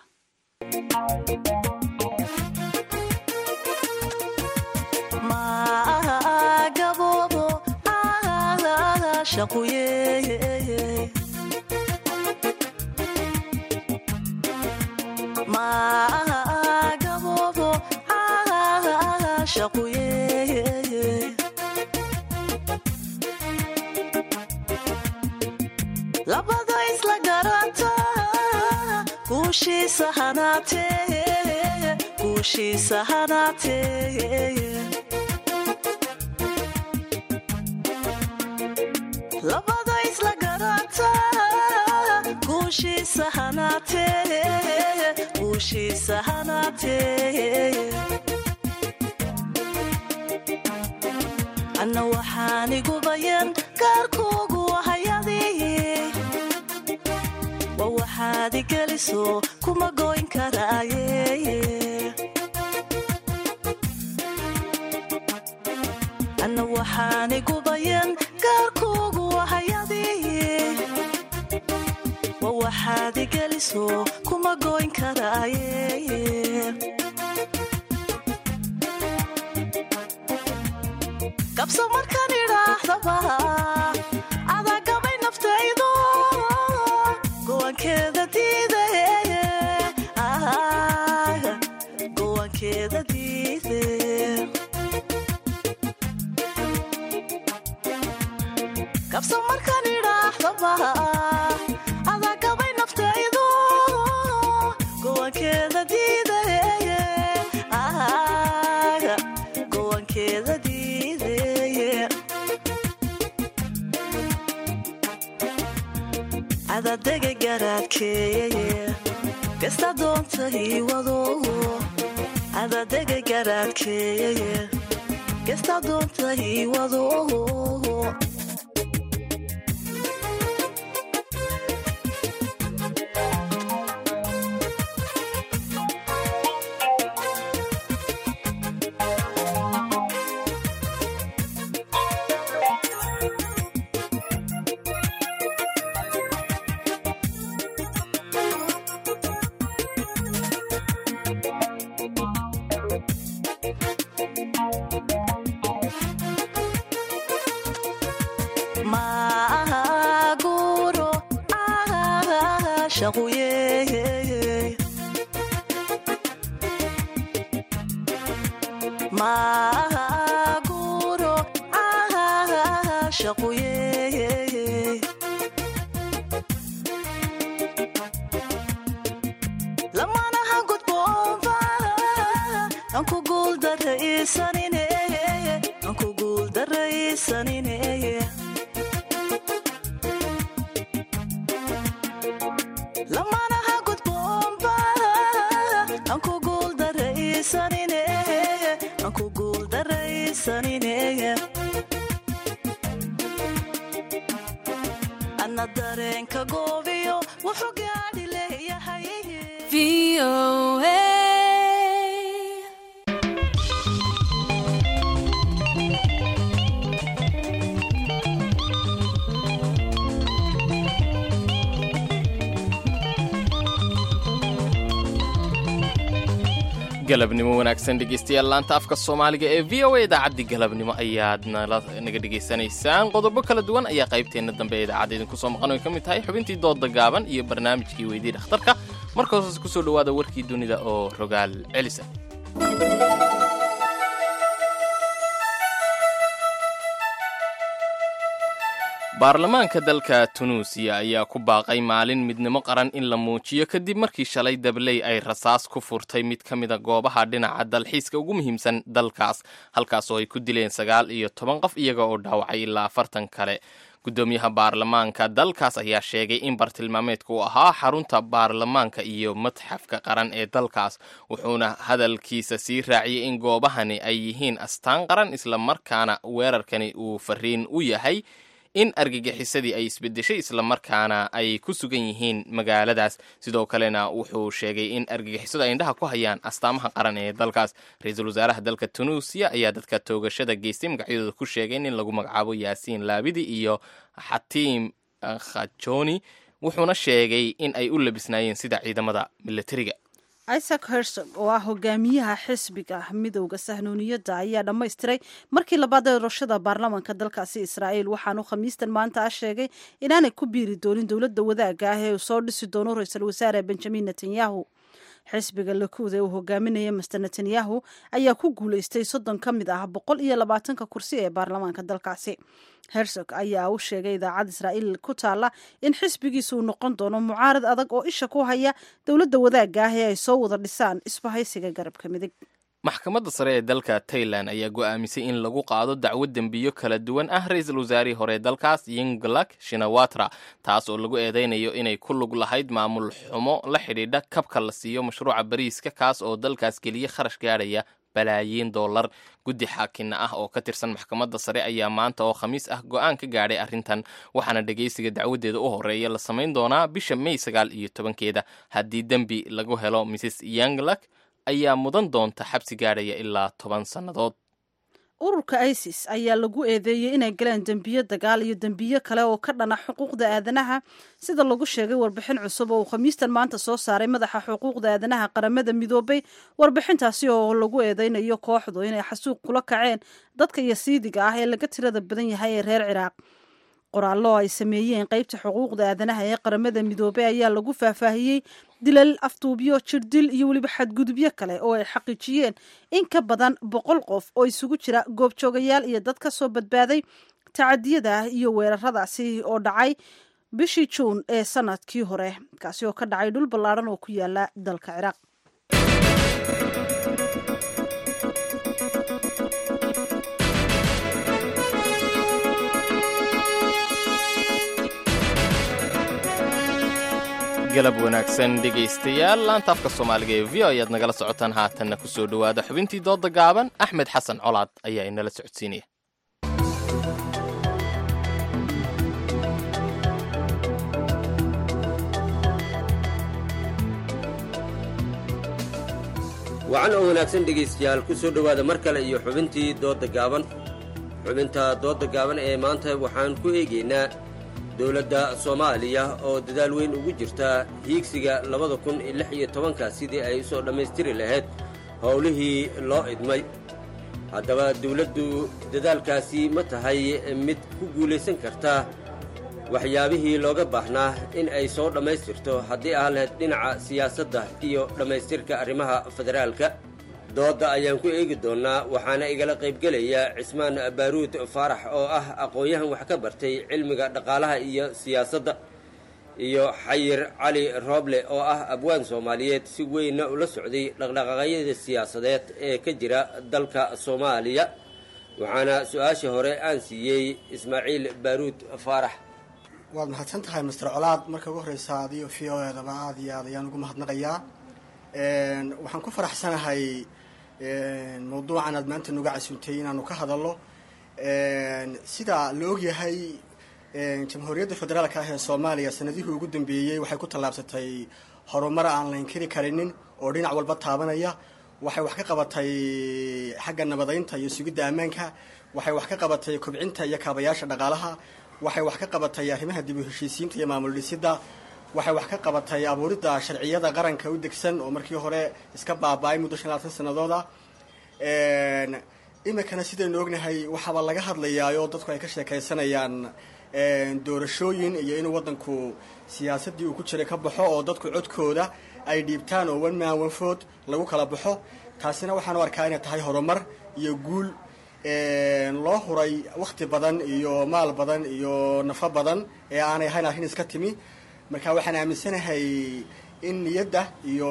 labada isla garanta guushiisa hanaatee guushiisa hanaatee labada isla garanta guushiisa hanaatee guushiisa hanaatee anna waxaan igu bayan gaarkuugu hayadii wa waxaad igeliso kuma goyn karaaye anna waxaan igu bayan gaarkuugu hayadii wa waxaad igeliso kuma goyn karaaye kabso markaan idhaahdaba adaa gabay naftaydo gowankeeda diide gowankeeda diide kabso markaan idhaahdaba adaa gabay naftaydo gowankeeda diide gowankeeda diide adadega garaadkeeye kasta doonta ii wado adadega garaadkeeye kasta doonta ii wado caashaquye maguro caashaquye lamanaha gudboonba anku guuldaraysanine anku guuldaraysanine lamanaha gudboonba anku guuldaraysanine anku guuldaraysanine ana dareenka goobiyo wuxuu gaadhi leeyahay galabnimo wanaagsan dhegeystayaal laanta afka soomaaliga ee v o a idaacaddii galabnimo ayaad nala naga dhegaysanaysaan qodobo kala duwan ayaa qaybteenna dambe ee idaacadda idinku soo maqan oy ka mid tahay xubintii dooda gaaban iyo barnaamijkii weydii dhakhtarka marka hoose ku soo dhowaada warkii dunida oo rogaal celisa baarlamaanka dalka tunuusiya ayaa ku baaqay maalin midnimo qaran in la muujiyo kadib markii shalay dabley ay rasaas ku furtay mid ka mida goobaha dhinaca dalxiiska ugu muhiimsan dalkaas halkaasoo ay ku dileen sagaal iyo toban qof iyaga oo dhaawacay ilaa afartan kale guddoomiyaha baarlamaanka dalkaas ayaa sheegay in bartilmaameedka uu ahaa xarunta baarlamaanka iyo madxafka qaran ee dalkaas wuxuuna hadalkiisa sii raaciyey in goobahani ay yihiin astaan qaran islamarkaana weerarkani uu fariin u yahay in argagixisadii ay isbedeshay islamarkaana ay ku sugan yihiin magaaladaas sidoo kalena wuxuu sheegay in argagixisadu ay indhaha ku hayaan astaamaha qaran ee dalkaas ra-iisul wasaaraha dalka tunuusiya ayaa dadka toogashada geystay magacyadooda ku sheegay in lagu magacaabo yaasiin laabidi iyo xatiim khajoni wuxuuna sheegay in ay u labisnaayeen sida ciidamada milatariga isaac hersog oo ah hogaamiyaha xisbiga midowda sahnuuniyadda ayaa dhammaystiray markii labaad doorashada baarlamaanka dalkaasi israa'iil waxaanu khamiistan maanta ah sheegay inaanay ku biiri doonin dowladda wadaagga ah ee uu soo dhisi doono ra-iisul wasaare benjamin netanyahu xisbiga lakuud ee uu hogaaminaya master netanyahu ayaa ku guulaystay soddon ka mid ah boqol iyo labaatanka kursi ee baarlamaanka dalkaasi hersog ayaa u sheegay idaacad israa'iil ku taalla in xisbigiisa uu noqon doono mucaarad adag oo isha ku haya dowladda wadaagga ah ee ay soo wada dhisaan isbahaysiga garabka midig maxkamadda sare ee dalka tailan ayaa go'aamisay in lagu qaado dacwo dembiyo kala duwan ah ra-iisul wasaarihii hore dalkaas yinglak shinawatra taas oo lagu eedeynayo inay ku lug lahayd maamul xumo la xidhiidha kabka la siiyo mashruuca bariiska kaas oo dalkaas geliya kharash gaadhaya balaayiin dollar guddi xaakinna ah oo ka tirsan maxkamadda sare ayaa maanta oo khamiis ah go'aan ka gaadhay arrintan waxaana dhegaysiga dacwadeeda u horeeya la samayn doonaa bisha may sagaal iyo tobankeeda haddii dembi lagu helo mrs yanglak ayaa mudan doonta xabsi gaadhaya ilaa toban sannadood ururka isis ayaa lagu eedeeyey inay galeen dembiyo dagaal iyo dembiyo kale oo ka dhana xuquuqda aadanaha sida lagu sheegay warbixin cusub oo uu khamiistan maanta soo saaray madaxa xuquuqda aadanaha qaramada midoobay warbixintaasi oo lagu eedeynayo kooxdu inay xasuuq kula kaceen dadka yasiidiga ah ee laga tirada badan yahay ee reer ciraaq qoraallo ay sameeyeen qeybta xuquuqda aadanaha ee qaramada midoobey ayaa lagu faahfaahiyey dilal afduubyo jirdil iyo weliba xadgudubyo kale oo ay xaqiijiyeen in ka badan boqol qof oo isugu jira goobjoogayaal iyo dad ka soo badbaaday tacadiyada iyo weeraradaasi oo dhacay bishii juun ee sanadkii hore kaasi oo ka dhacay dhul ballaadhan oo ku yaala dalka ciraaq galab wanaagsan dhegaystayaal laanta afka soomaaliga ee v o ayaad nagala socotaan haatanna ku soo dhowaada xubintii dooda gaaban axmed xasan colaad ayaa inala socodsiinaya wacan oo wanaagsan dhegaystayaal ku soo dhowaada mar kale iyo xubintii doodda gaaban xubinta doodda gaaban ee maanta waxaan ku eegaynaa dowladda soomaaliya oo dadaal weyn ugu jirta hiigsiga labada kun lix iyo tobanka sidii ay u soo dhammaystiri lahayd howlihii loo idmay haddaba dawladdu dadaalkaasi ma tahay mid ku guulaysan karta waxyaabihii looga baahnaa in ay soo dhammaystirto haddii ah lahayd dhinaca siyaasadda iyo dhammaystirka arrimaha federaalka doodda ayaan ku eegi doonnaa waxaana igala qaybgelaya cismaan baaruud faarax oo ah aqoon-yahan wax ka bartay cilmiga dhaqaalaha iyo siyaasadda iyo xayir cali rooble oo ah abwaan soomaaliyeed si weynna ula socday dhaqdhaqaaqyada siyaasadeed ee ka jira dalka soomaaliya waxaana su-aashii hore aan siiyey ismaaciil baaruud faarax waad mahadsan tahay master colaad marka ugu horeysa adiyo v o edaba aada iyo aad ayaan ugu mahadnaqayaa waxaan ku faraxsanahay mawduucan aad maanta nuga casuntay inaanu ka hadalno sida la ogyahay jamhuuriyadda federaalka ah ee soomaaliya sanadihii ugu dambeeyey waxay ku tallaabsatay horumar aan la inkiri karinin oo dhinac walba taabanaya waxay wax ka qabatay xagga nabadaynta iyo sugidda ammaanka waxay wax ka qabatay kobcinta iyo kaabayaasha dhaqaalaha waxay wax ka qabatay arrimaha dib u heshiisiinta iyo maamul dhisidda waxay wax ka qabatay abuuridda sharciyada qaranka u degsan oo markii hore iska baaba-ay muddo shan labaatan sanadooda iminkana sidaynu ognahay waxaaba laga hadlayaayoo dadku ay ka sheekaysanayaan doorashooyin iyo inuu waddanku siyaasaddii uu ku jiray ka baxo oo dadku codkooda ay dhiibtaan oo one man one food lagu kala baxo taasina waxaan u arkaa inay tahay horumar iyo guul loo huray wakhti badan iyo maal badan iyo nafo badan ee aanay ahayn arrin iska timi marka waxaan aaminsanahay in niyadda iyo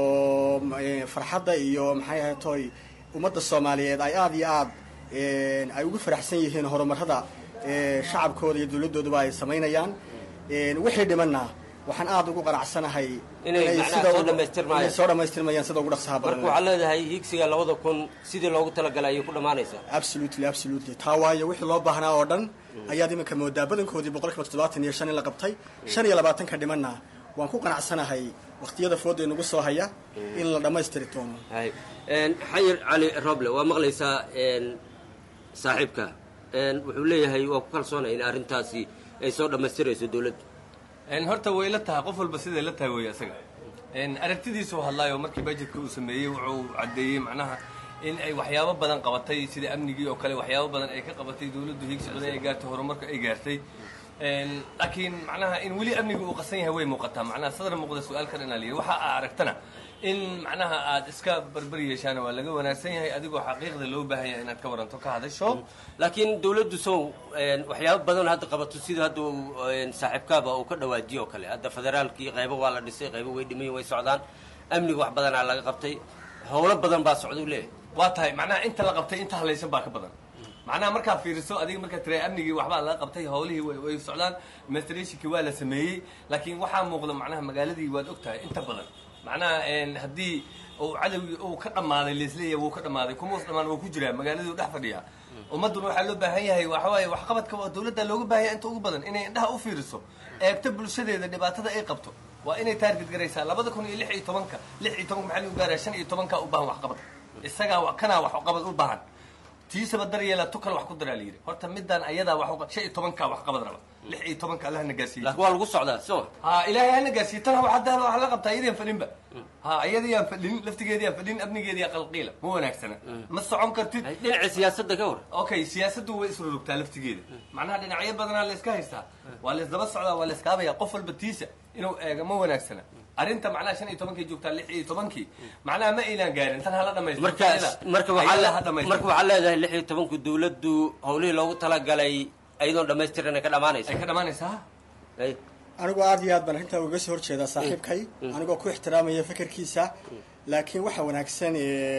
farxadda iyo maxay ahay toy ummadda soomaaliyeed ay aada iyo aad ay ugu faraxsan yihiin horumarada shacabkooda iyo dowladooduba ay samaynayaan wixii dhimanna waxaan aada ugu qanacsanahay inay macnaha soo dhammaystirmayaan soo dhammaystirmayaan sida ugu dhaqsaha badan marka waxaad leedahay higsiga labada kun sidii loogu talagalay ayay ku dhammaanaysaa absolutely absolutely taa waayo wixii loo baahnaa oo dhan ayaad iminka moodaa badankoodii boqol kiiba toddobaatan iyo shan in la qabtay shan iyo labaatanka dhimanna waan ku qanacsanahay waqtiyada fooda inagu soo haya in la dhammaystiri doono hay xayir cali roble waa maqlaysaa saaxiibka wuxuu leeyahay waa ku kalsoonay in arrintaasi ay soo dhammaystirayso dowladdu horta way la tahay qof walba siday la tahay wey isaga aragtidiisu hadlaayo markii bajetka uu sameeyey wuxuu caddeeyey macnaha in ay waxyaabo badan qabatay sida amnigii oo kale waxyaabo badan ay ka qabatay dowladdu higsi badan ay gaartay horumarka ay gaartay laakiin macnaha in weli amniga uu qasan yahay way muuqataa macnaha sadar muuqda su-aalkan inaa la yidhi waxa aa aragtana in macnaha aad iska barbar yeeshaan waa laga wanaagsan yahay adigoo xaqiiqda loo baahan yahay inaad ka waranto ka hadasho laakiin dowladdu sow waxyaabo badan hadda qabato sida hadda saaxiibkaaba uu ka dhawaajiyo oo kale hadda federaalkii qaybo waa la dhisay qaybo way dhimayin way socdaan amniga wax badanaa laga qabtay howlo badan baa socda u leeyahay waa tahay macnaha inta la qabtay inta halaysan baa ka badan macnaha markaa fiiriso adiga markaa tira amnigii waxbaa laga qabtay howlihii way way socdaan administrationkii waa la sameeyey laakiin waxaa muuqda macnaha magaaladii waad og tahay inta badan macnaha haddii uu cadowgii uu ka dhammaaday laisleeyahay wuu ka dhammaaday kuma us dhammaan wuu ku jiraa magaaladii dhex fadhiyaa ummadduna waxaa loo baahan yahay waxa waaye waxqabadka oo dowladda looga baahan yahay inta ugu badan inay indhaha u fiiriso eegto bulshadeeda dhibaatada ay qabto waa inay taarget garaysaa labada kun iyo lix iyo tobanka lix iyo tobanka maxaa lagu gaaraya shan iyo tobanka u baahan waxqabad isagaa kanaa waxqabad u baahan tiisaba daryeela tu kale wax ku daraa layidhi horta midaan ayadaa wax shan iyo tobanka wax qabad raba lix iyo tobanka allah na gaarsiiyey laakiin waa lagu socdaa soo ha ilaahay hana gaarsiiye tan hadda wax la qabtaa iyadiyaan fadhinba ha iyadiyaan fadhin laftigeediyaan fadhin amnigeediyaa qalqiila ma wanaagsana ma socon kartid dhinaca siyaasadda ka war okay siyaasaddu way isrurugtaa laftigeeda macnaha dhinacyo badanaa la iska haystaa waa la isdaba socdaa waa la iskaabaya qof walba tiisa inuu eega ma wanaagsana arrinta macnaha shan iyo tobankii joogtaa lix iyo tobankii macnaha ma aynaan gaarin tan hala dhamaystir markaas marka waxaa marka waxaa leedahay lix iyo tobanku dowladdu howlihii loogu talagalay ayadoon dhamaystiran ay ka dhamaanaysa ay ka dhamaanaysaa anigu aada iyo aad baan arrintaa uga soo horjeedaa saaxiibkay anigoo ku ixtiraamaya fekerkiisa laakiin waxaa wanaagsan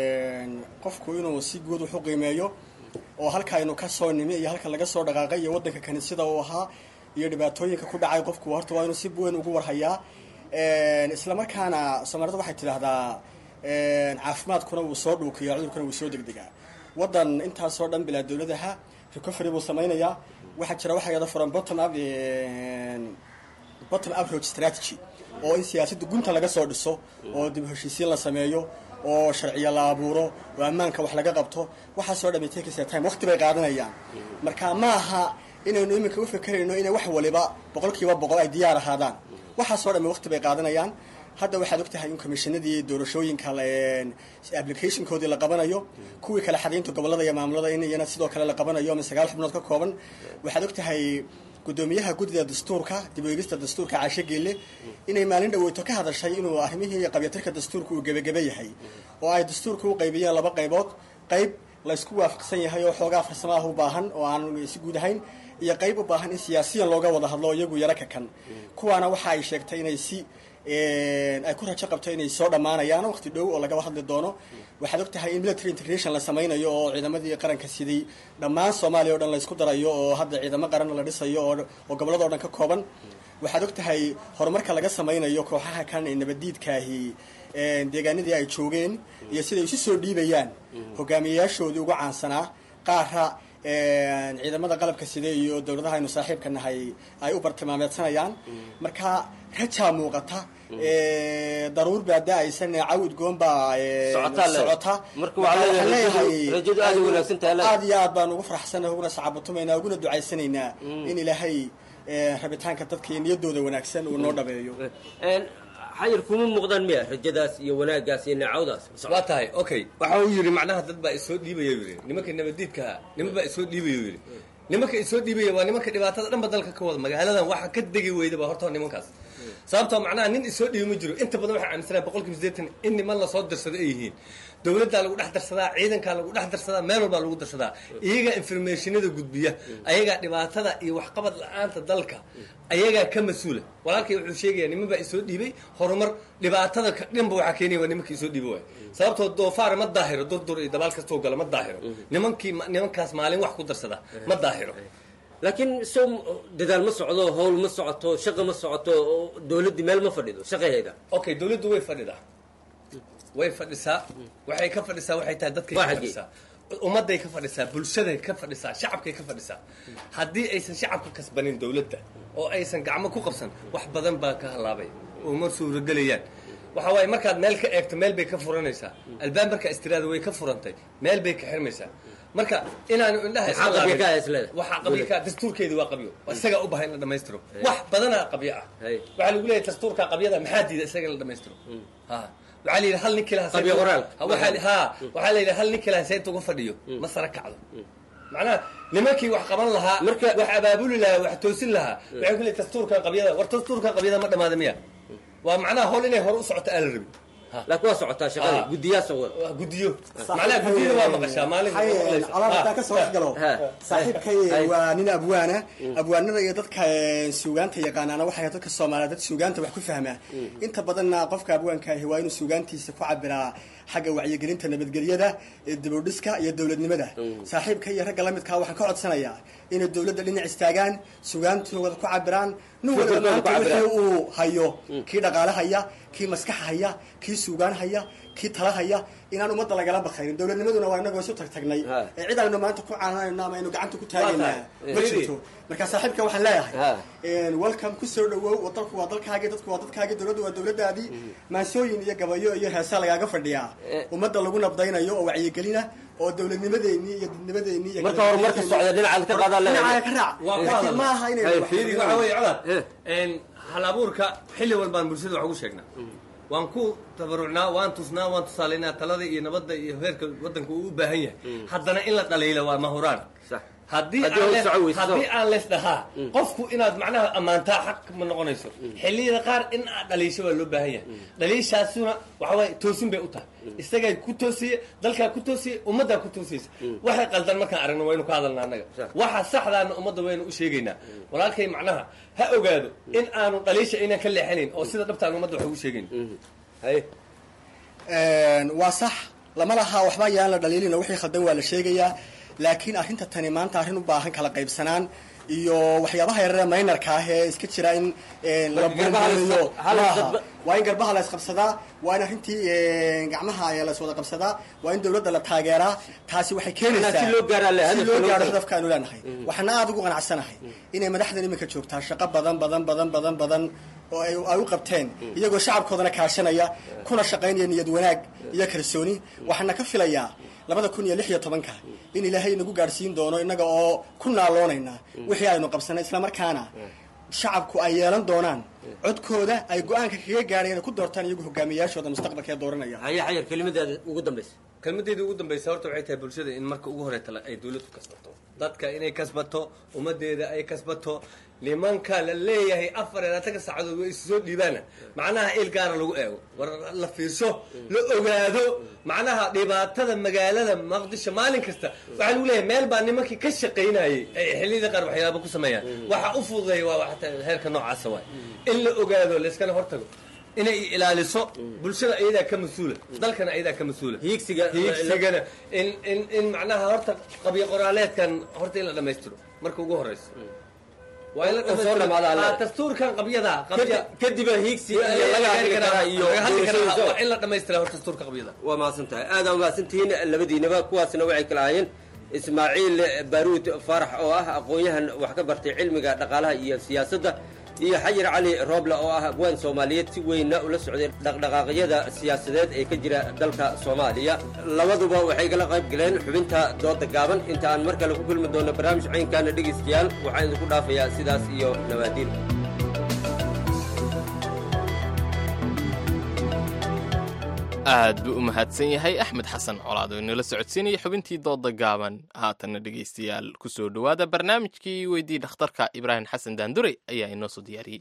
qofku inuu si guud wax u qiimeeyo oo halka aynu ka soo nimi iyo halka laga soo dhaqaaqay iyo waddanka kaniisada uu ahaa iyo dhibaatooyinka ku dhacay qofku horta waa inuu si weyn ugu warhayaa isla markaana soomaalida waxay tidhaahdaa caafimaadkuna wuu soo dhuukiya cudurkuna wuu soo degdegaa waddan intaasoo dhan bilaa dowladaha recovery buu samaynayaa waxaa jira waxa yada furan bottom up bottom approach strategy oo in siyaasadda gunta laga soo dhiso oo dib heshiisiin la sameeyo oo sharciyo la abuuro oo ammaanka wax laga qabto waxaasoo dhan takaysa time waqti bay qaadanayaan marka ma aha inaynu iminka u fekerayno inay wax waliba boqol kiiba boqol ay diyaar ahaadaan waxaasoo dhan waqti bay qaadanayaan hadda waxaad og tahay in commissionadii doorashooyinka applicationkoodii la qabanayo kuwii kale xadaynta gobolada iyo maamulada in iyana sidoo kale la qabanayo ama sagaal xubnood ka kooban waxaad og tahay gudoomiyaha guddida dastuurka dib u eegista dastuurka caashe geelle inay maalin dhaweyto ka hadashay inuu arrimihii qabyatirka dastuurka uu gebageba yahay oo ay dastuurka u qaybiyeen laba qaybood qayb laysku waafaqsan yahay oo xoogaa farsamaha u baahan oo aan si guud ahayn iyo qayb u baahan in siyaasiyan looga wada hadlo iyagu yaro ka kan kuwaana waxa ay sheegtay inay si ay ku rajo qabto inay soo dhammaanayaan waqti dhow oo lagaba hadli doono waxaad og tahay in military integration la samaynayo oo ciidamadii qaranka sidii dhammaan soomaaliya o dhan laysku darayo oo hadda ciidamo qaran la dhisayo oo gobolladao dhan ka kooban waxaad og tahay horumarka laga samaynayo kooxaha kan ee nabaddiidkaahi deegaanadii ay joogeen iyo siday isu soo dhiibayaan hogaamiyayaashoodii ugu caansanaa qaara ciidamada qalabka side iyo dowladaha aynu saaxiibka nahay ay u bartilmaameedsanayaan marka rajaa muuqata daruur baa da-aysan caw udgoon baa socota aad iyo aad baan ugu faraxsanahay uguna sacaabatumaynaa uguna ducaysanaynaa in ilaahay rabitaanka dadka iyo niyadooda wanaagsan uu noo dhabeeyo xayir kuma muuqdaan miya rajadaas iyo wanaaggaas iyo neecawdaas waa tahay okay waxa uu yidhi macnaha dad baa isoo dhiibaya yidhi nimanka nabadiidkaa niman baa isoo dhiibaya yidhi nimanka isoo dhiibaya waa nimanka dhibaatada dhanba dalka ka wada magaaladan waxa ka degi weyda ba horta nimankaas sababtoo macnaha nin isoo dhiibi ma jiro inta badan waxaa aaminsanaa boqolkiiba sideetan in niman lasoo darsado ay yihiin dowladdaa lagu dhex darsadaa ciidankaa lagu dhex darsadaa meel walbaa lagu darsadaa iyagaa informationada gudbiya ayagaa dhibaatada iyo waxqabad la-aanta dalka ayagaa ka mas-uula walaalkay wuxuu sheegaya niman baa isoo dhiibay horumar dhibaatada dhanba waxaa keenaya waa nimanka isoo dhiiba waay sababtoo doofaar ma daahiro durdur iyo dabaal kastoo gala ma daahiro nimankii nimankaas maalin wax ku darsada ma daahiro laakiin so dadaal ma socdo howl ma socoto shaqa ma socoto dowladdii meel ma fadhido shaqaheeda okay dowladdu way fadhidaa way fadhisaa waxay ka fadhisaa waxay tahay dadkay ka fadhisaa ummadday ka fadhisaa bulshaday ka fadhisaa shacabkay ka fadhisaa haddii aysan shacabka kasbanin dowladda oo aysan gacmo ku qabsan wax badan baa ka halaabay oo ma suuragelayaan waxa waaye markaad meel ka eegto meel bay ka furanaysaa albaab markaa istiraada way ka furantay meel bay ka xirmaysaa marka inaanu indhaha waxaa qabiilka dastuurkeedi waa qabyo isagaa u bahay in la dhamaystiro wax badanaa qabyo ah waxaa lagu leeyahay dastuurka qabyada maxaa diida isaga in la dhamaystiro waxaa la yidhi hal nin kilaha ha waxaa la yidhi hal nin kilaha seynta uga fadhiyo ma sara kacdo macnaha nimankii wax qaban lahaa wax abaabuli lahaa wax toosin lahaa waxay ku leeyahay dastuurkan qabyada war dastuurkan qabyada ma dhamaada miya waa macnaha howl inay hore u socoto aan la rabin laakiin waa socotaa shaqada guddiyaa socda guddiyo macnaha guddiyada waa maqashaa maalin alaabtaa ka soo galo saaxiibkay waa nin abwaana abwaanada iyo dadka suugaanta yaqaanaana waxay dadka soomaaliya dad suugaanta wax ku fahmaa inta badanna qofka abwaanka ahi waa inuu suugaantiisa ku cabiraa xagga wacyigelinta nabadgelyada dibudhiska iyo dowladnimada saaxiibka iyo ragga lamidkaa waxaan ka codsanayaa inay dowladda dhinac istaagaan sugaantooda ku cabiraan nin waliba maanta wixii uu hayo kii dhaqaale haya kii maskax haya kii suugaan haya kii tala haya inaan ummadda lagala bakaynin dowladnimaduna waa inagoo isu tagtagnay ee cid aynu maanta ku caananayno ama aynu gacanta ku taagaynaa ma jirto marka saaxiibka waxaan leeyahay welcome ku soo dhawow dalku waa dalkaagii dadku waa dadkaagii dowladdu waa dowladdaadii maansooyin iyo gabayo iyo heesa lagaaga fadhiyaa ummadda lagu nabdaynayo oo wacyigelina oo dowladnimadeennii iyo dadnimadeennii iyo marka horumarka socda dhinaca ka qaada dhinaca ka raac laakiin ma aha inay fiiri waxa weeye codad hal abuurka xilli walbaan bulshada wax ugu sheegnaa waan ku tabarucnaa waan tusnaa waan tusaalaynaa talada iyo nabadda iyo heerka waddanka uu u baahan yahay haddana in la dhaliilo waa mahuraan haddii haddii aan lees dhahaa qofku inaad macnaha ammaantaa xaq ma noqonayso xilliyada qaar in aad dhaliisho waa loo baahan yahay dhaliishaasuna waxa waaye toosin bay u tahay isagaa ku toosiye dalkaa ku toosiye ummaddaa ku toosiyeysa waxay qaldan markaan aragno waynu ka hadalna annaga waxa saxdaana ummadda waynu u sheegaynaa walaalkay macnaha ha ogaado in aanu dhaliisha aynan ka leexanayn oo sida dhabtaan ummadda wax ugu sheegayn waa sax lama laha waxba yaan la dhaliilina wixii khaldan waa la sheegayaa laakiin arrinta tani maanta arrin u baahan kala qaybsanaan iyo waxyaabaha yarare maynarka ah ee iska jira in la buunbuuniyo waa in garbaha la isqabsadaa waa in arrintii gacmaha la iswada qabsadaa waa in dowladda la taageeraa taasi waxay keenaysaa si loo gaaro hadafka aanu leenahay waxaana aada ugu qanacsanahay inay madaxdan iminka joogtaa shaqo badan badan badan badan badan oo ay u qabteen iyagoo shacabkoodana kaashanaya kuna shaqaynaya niyad wanaag iyo kalsooni waxaana ka filayaa labada kun iyo lix iyo tobanka in ilaahay inagu gaadhsiin doono innaga oo ku naaloonayna wixii aynu qabsanay islamarkaana shacabku ay yeelan doonaan codkooda ay go-aanka kaga gaadheen ku doortaan iyagu hogaamiyaashooda mustaqbalka ee dooranaya haya xayar kelimadaada ugu dambaysa kelmadeedii ugu dambaysa horta waxay tahay bulshada in marka ugu horeeta ay dawladdu kasbato dadka inay kasbato ummadeeda ay kasbato nimanka la leeyahay afar iyo labaatanka saacadood way isu soo dhiibaana macnaha il gaara lagu eego war la fiirso la ogaado macnaha dhibaatada magaalada maqdisho maalin kasta waxaa lagu leeyahay meel baa nimankii ka shaqaynayay ay xilliyada qaar waxyaaba ku sameeyaan waxa u fududeeya waa waxta heerka noocaasa waay in la ogaado layskana hortago inay ilaaliso bulshada ayadaa ka mas-uula dalkana ayadaa ka mas-uula hiigsiga hiigsigana in in in macnaha horta qabyo qoraaleedkan horta in la dhamaystiro marka ugu horeysa waa in la oo soo dhamaada alle. dhamaystiro dastuurkan qabyada qabya kadiba hiigsi iyo laga hadli karaa iyo laga hadli karaa doorashooyin waa in la dhamaystira horta dastuurka qabyada waa mahadsan tahay aad aa mahadsantihiin labadiinaba kuwaasna waxay kala ahaayeen ismaaciil baaruud faarax oo ah aqoon-yahan wax ka bartay cilmiga dhaqaalaha iyo siyaasadda iyo xayir cali rooble oo ah haween soomaaliyeed si weynna ula socday dhaqdhaqaaqyada siyaasadeed ee ka jira dalka soomaaliya labaduba waxay kala qayb galeen xubinta dooda gaaban inta aan mar kale ku kulmi doono barnaamij caynkaana dhegaystayaal waxaan idinku dhaafayaa sidaas iyo nabaadiin aad buu u mahadsan yahay axmed xasan colaad oo inala socodsiinaya xubintii dooda gaaban haatanna dhegaystayaal ku soo dhowaada barnaamijkii weydii dhakhtarka ibraahim xasan daandure ayaa inoo soo diyaariyey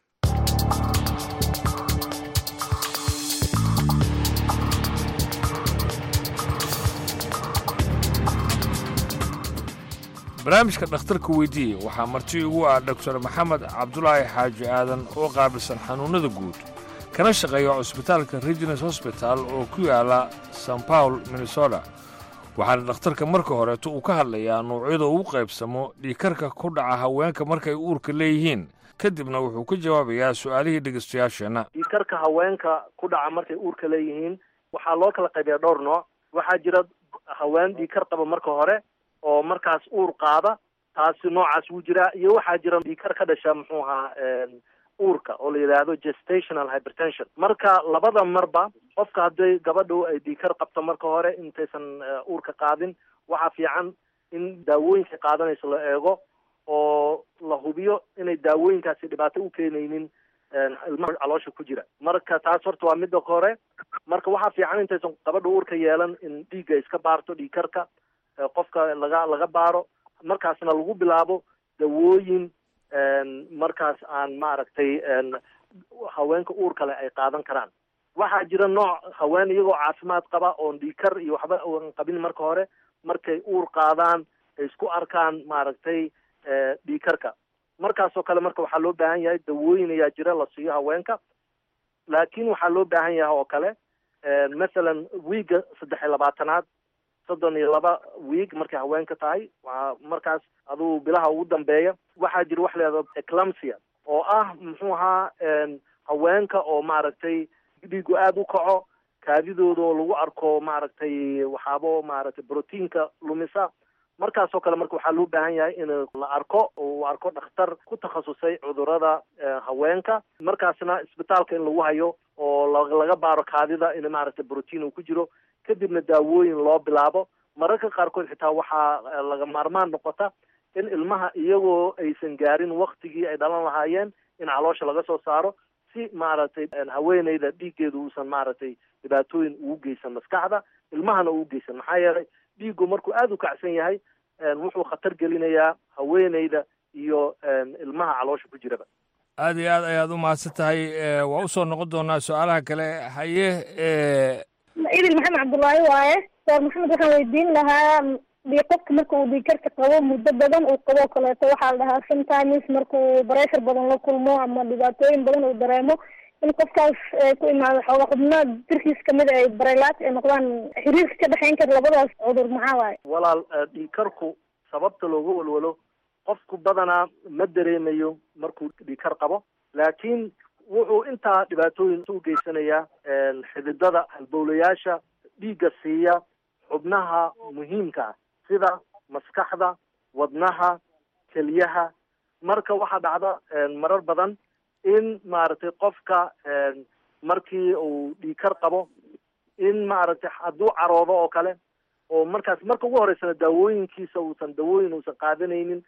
barnaamijka dhakhtarka weydiiye waxaa marti ugu ah doktor maxamed cabdulaahi xaaji aadan oo qaabilsan xanuunnada guud kana shaqeeya cusbitaalka regines hosbital oo ku yaala san paul minnesota waxaana dhakhtarka marka horeeto uu ka hadlayaa nuucyada ugu qaybsamo dhiikarka ku dhaca haweenka markay uurka leeyihiin kadibna wuxuu ka jawaabayaa su'aalihii dhegaystayaasheenna dhiikarka haweenka ku dhaca markay uurka leeyihiin waxaa loo kala qaybiyaa dhowr nooc waxaa jira haween dhiikar qaba marka hore oo markaas uur qaada taasi noocaas wuu jiraa iyo waxaa jira dhiikar ka dhasha muxuu ahaa uurka oo la yidhaahdo gestational hypertension marka labada marba qofka hadday gabadhu ay dhiikar qabto marka hore intaysan uurka qaadin waxaa fiican in daawooyinka qaadanayso la eego oo la hubiyo inay daawooyinkaasi dhibaato u keenaynin ilmaha caloosha ku jira marka taas horta waa midda hore marka waxaa fiican intaysan gabadha uurka yeelan in dhiigga iska baarto dhiikarka qofka laga laga baaro markaasna lagu bilaabo dawooyin markaas aan maaragtay haweenka uur kale ay qaadan karaan waxaa jira nooc haween iyagoo caafimaad qaba oon dhiikar iyo waxba oon qabin marka hore markay uur qaadaan ay isku arkaan maaragtay dhiikarka markaasoo kale marka waxaa loo baahan yahay dawooyin ayaa jira la siiyo haweenka laakiin waxaa loo baahan yahay oo kale mathalan wiiga saddex iyo labaatanaad soddon iyo laba wiig markay haweenka tahay waa markaas aduu bilaha ugu dambeeya waxaa jira wax leedo eclampsia oo ah muxuu ahaa haweenka oo maaragtay dhiigu aada u kaco kaadidooda oo lagu arko maaragtay waxaabo maaragtay brotiinka lumisa markaasoo kale marka waxaa loo baahan yahay in la arko uu arko dhakhtar ku takhasusay cudurada haweenka markaasna isbitaalka in lagu hayo oo laga baaro kaadida in maaragtay brotiin uu ku jiro kadibna daawooyin loo bilaabo mararka qaarkood xitaa waxaa laga maarmaan noqota in ilmaha iyagoo aysan gaarin waktigii ay dhalan lahaayeen in caloosha laga soo saaro si maaragtay haweeneyda dhiiggeedu uusan maaragtay dhibaatooyin ugu geysan maskaxda ilmahana ugu geysan maxaa yeelay dhiiggu markuu aada u kacsan yahay wuxuu khatar gelinayaa haweeneyda iyo ilmaha caloosha ku jiraba aad iyo aad ayaad u mahadsan tahay waa usoo noqon doonaa su-aalaha kale haye idil maxamed cabdullaahi waaye door maxamed waxaan weydiin lahaa di qofka marka uu dhiikarka qabo muddo badan uu qaboo kaleeto waxaa la dhahaa sometimes markuu bareshar badan la kulmo ama dhibaatooyin badan uu dareemo in qofkaas ku imaado xooga xubno jirkiis kamid ay barelaat ay noqdaan xiriirka ka dhexeyn kara labadaas cudur maxaa waaye walaal dhiikarku sababta looga walwalo qofku badanaa ma dareemayo markuu dhiikar qabo laakiin wuxuu intaa dhibaatooyin u geysanayaa xididada halbowlayaasha dhiigga siiya xubnaha muhiimka ah sida maskaxda wadnaha keliyaha marka waxaa dhacda marar badan in maaragtay qofka markii uu dhiikar qabo in maaragtay hadduu caroodo oo kale oo markaas marka ugu horeysana daawooyinkiisa uusan dawooyin uusan qaadanaynin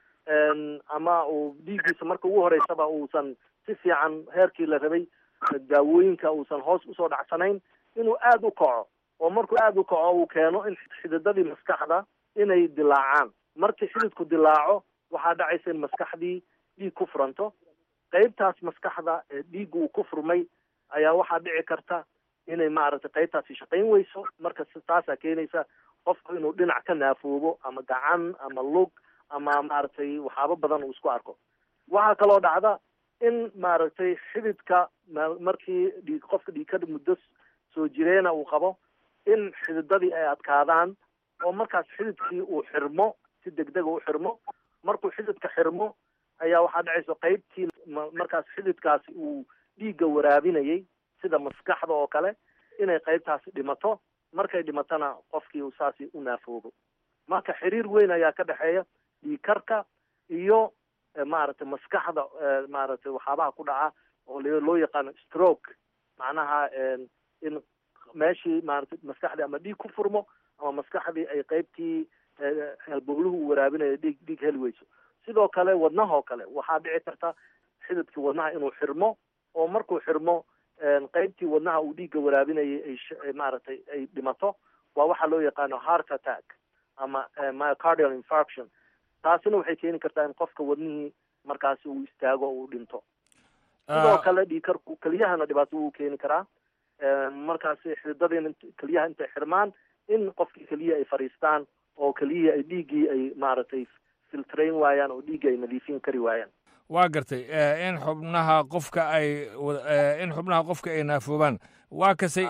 ama uu dhiiggiisa marka ugu horeysaba uusan si fiican heerkii la rabay daawooyinka uusan hoos usoo dhacsanayn inuu aada u kaco oo markuu aada u kaco uu keeno in xididadii maskaxda inay dilaacaan markii xididku dilaaco waxaa dhacaysa in maskaxdii dhiig ku furanto qeybtaas maskaxda ee dhiigga uu ku furmay ayaa waxaa dhici karta inay maaragtay qeybtaasi shaqayn weyso marka taasaa keenaysa qofku inuu dhinac ka naafoobo ama gacan ama lug ama maaragtay waxyaabo badan uu isku arko waxaa kaloo dhacda in maaragtay xididka markii dhiig qofka dhiigkada muddo soo jireena uu qabo in xididadii ay adkaadaan oo markaas xididkii uu xirmo si degdega u xirmo markuu xididka xirmo ayaa waxaa dhacaysa qeybtii markaas xididkaasi uu dhiigga waraabinayay sida maskaxda oo kale inay qeybtaasi dhimato markay dhimatona qofkii uu saasi u naafoobo marka xiriir weyn ayaa ka dhexeeya dhiigkarka iyo maaragtay maskaxda maaragtay waxyaabaha ku dhaca oo loo yaqaano stroke macnaha in meeshii maaragtay maskaxdii ama dhiig ku furmo ama maskaxdii ay qeybtii halbowluhu u waraabinayo dhiig dhiig heli weyso sidoo kale wadnaha oo kale waxaa dhici karta xididkii wadnaha inuu xirmo oo markuu xirmo qeybtii wadnaha uu dhiigga waraabinayay ay maaragtay ay dhimato waa waxaa loo yaqaano heart attack ama myocardial infarction taasina waxay keeni kartaa in qofka wadnihii markaasi uu istaago uu dhinto sidoo kale dhiigkarku keliyahana dhibaato wuu keeni karaa markaasi xididadiina keliyaha intay xirmaan in qofkii keliya ay fadhiistaan oo keliyihii ay dhiiggii ay maaragtay filtrayn waayaan oo dhiiggii ay nadiifin kari waayaan waa gartay in xubnaha qofka ay in xubnaha qofka ay naafoobaan waa kasay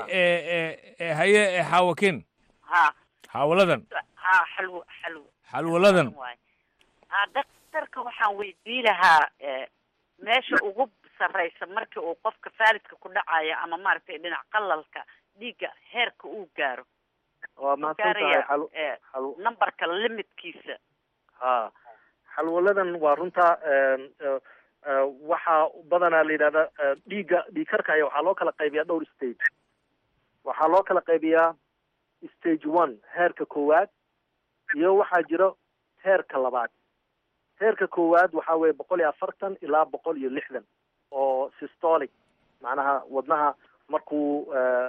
haye xaawakin ha xaawaladan ha xalwo xalwo xalwaladan ha daktarka waxaan weydii lahaa meesha ugu sarraysa markii uu qofka faalidka ku dhacayo ama maaragtay dhinac qalalka dhiigga heerka uu gaaro waa mahadsan tahay xal xal numberka limitkiisa ha xalwaladan waa runta waxaa badanaa la yidhahda dhiigga dhiigkarka aya waxaa loo kala qaybiyaa dhowr stage waxaa loo kala qaybiyaa stage one heerka koowaad iyo waxaa jiro heerka labaad heerka koowaad waxaa weeye boqol iyo afartan ilaa boqol iyo lixdan oo systolic macnaha wadnaha markuu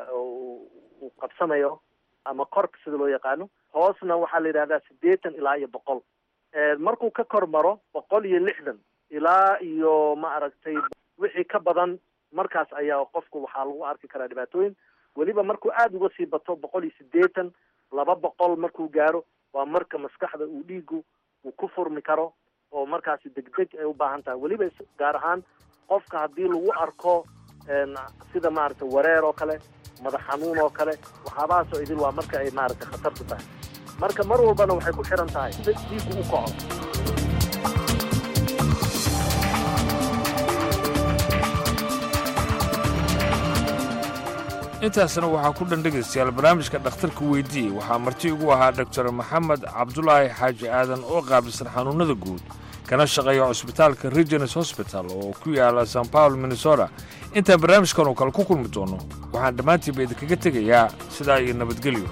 uu qabsanayo ama korka sida loo yaqaano hoosna waxaa la yidhahdaa siddeetan ilaa iyo boqol markuu ka kor maro boqol iyo lixdan ilaa iyo ma aragtay wixii ka badan markaas ayaa qofku waxaa lagu arki karaa dhibaatooyin weliba markuu aada uga sii bato boqol iyo siddeetan laba boqol markuu gaaro waa marka maskaxda uu dhiigu uu ku furmi karo oo markaasi degdeg ay u baahan tahay weliba gaar ahaan qofka haddii lagu arko sida maaragtay wareer oo kale madax xanuun oo kale waxyaabahaasoo idil waa marka ay maaragtay khatartu tahay marka mar walbana waxay ku xiran tahay sida dhiigu u kaco intaasna waxaa ku dhan dhegaystayaal barnaamijka dhakhtarka weydiiyey waxaa marti ugu ahaa doktor maxamed cabdulaahi xaaji aadan oo qaabilsan xanuunnada guud kana shaqeeya cusbitaalka regenes hosbital oo ku yaala san paul minnesota intaan barnaamijkan oo kale ku kulmi doono waxaan dhammaantiinba idinkaga tegayaa sidaa iyo nabadgelyo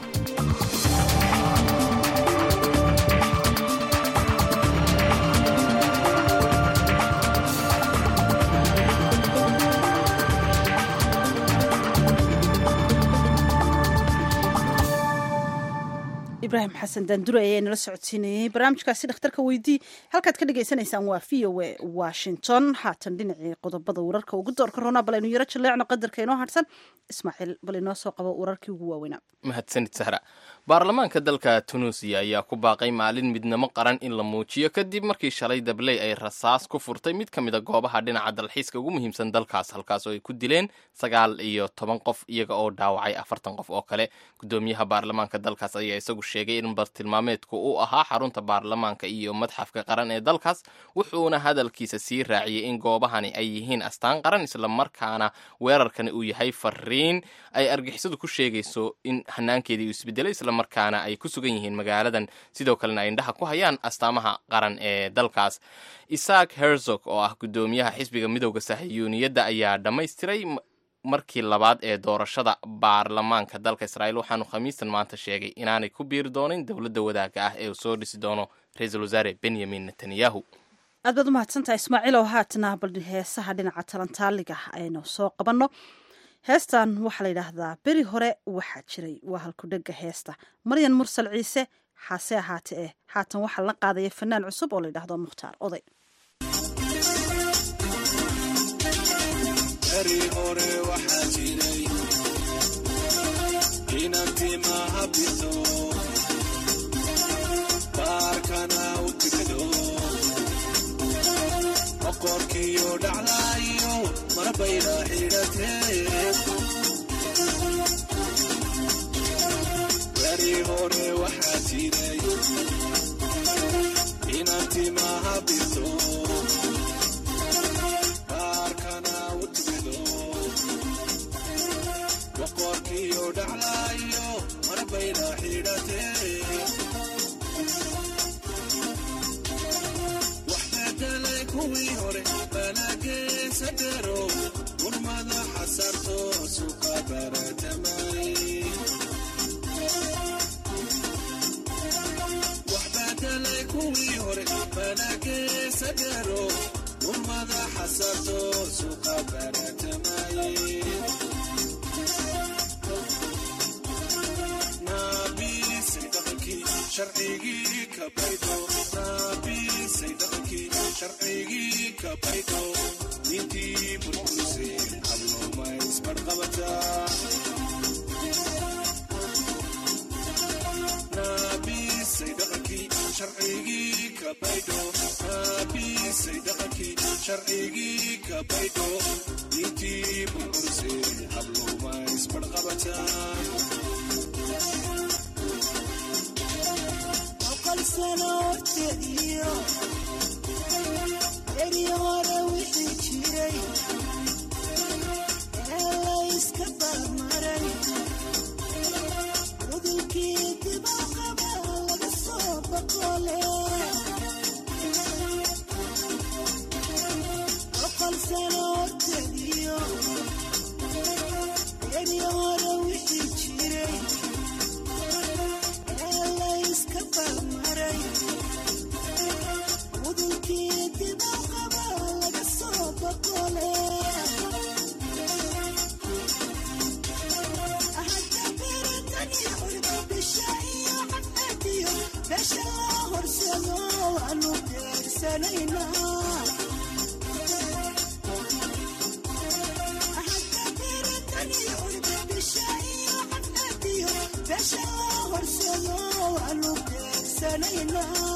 ibrahim xasan daandure ayaa nala socodsiinayey barnaamijkaasi dhakhtarka weydii halkaad ka dhagaysanaysaan waa v o a washington haatan dhinacii qodobada wararka ugu doorka roona bal aynu yaro jaleecno qadarka inoo harsan ismaaciil bal inoo soo qabo wararkii ugu waaweynaa mahadsanid sahra baarlamaanka dalka tunuusiya ayaa ku baaqay maalin midnimo qaran in la muujiyo kadib markii shalay dabley ay rasaas ku furtay mid ka mid a goobaha dhinaca dalxiiska ugu muhiimsan dalkaas halkaas oo ay ku dileen sagaal iyo toban qof iyaga oo dhaawacay afartan qof oo kale gudoomiyaha baarlamaanka dalkaas ayaa isagu sheegay in bartilmaameedku uu ahaa xarunta baarlamaanka iyo madxafka qaran ee dalkaas wuxuuna hadalkiisa sii raaciyey in goobahani ay yihiin astaan qaran islamarkaana weerarkani uu yahay fariin ay argixisadu ku sheegayso in hanaankeedii uu isbedelay islamarkaana ay ku sugan yihiin magaaladan sidoo kalena ay indhaha ku hayaan astaamaha qaran ee dalkaas isaak herzog oo ah gudoomiyaha xisbiga midowda sahiyuuniyadda ayaa dhammaystiray markii labaad ee doorashada baarlamaanka dalka israa'iil waxaanu khamiistan maanta sheegay inaanay ku biiri doonin dowladda wadaagga ah ee uu soo dhisi doono ra-iisul wasaare benyamin netanyahu aad baad umahadsantahay ismaaciil oo haatana bal heesaha dhinaca talantaaliga aynu soo qabanno heestan waxaa la yidhaahdaa beri hore waxaa jiray waa halkudhega heesta maryan mursal ciise xaase ahaate eh haatan waxaa la qaadaya fanaan cusub oo la yidhaahdo mukhtaar oday beri hore waxaa jiray inantimaha bito baarkana u tigdo boqorkiyo dhaclaayo marbayna xidhatee beri hore waxaa jiray inantimaha bito baarkana u tigdo boqorkiyo dhaclaayo marbayna xidhatee waxbeddelay kuwii hore banageesa dero gurmada xasarto suka baratamay waxbeddelay kuwii hore banageesa dero gurmada xasarto suka baratamay naabisay dhaqankii sharcigii ka baydho naabisay dhaqankii sharcigii ka baydho nintii burburisay hablooma isbarqabataa naabisay dhaqankii sharcigii ka baydho naabisay dhaqankii sharcigii ka baydho nintii burburisay hablooma isbarqabataa sano horteediyo beri hore wixii jiray ee layska barmaray udulkii dibaqaba laga soo boqole boqol sano horteediyo beri hore wixii jiray ee layska barmaray udulkii dibaqaba laga soo boqole hadda beratani urba bisha iyo cadadiyo besha loo horsado waanu beersanaynaa hadda beratani urba bisha iyo cadadiyo besha loo horsado waanu beersanaynaa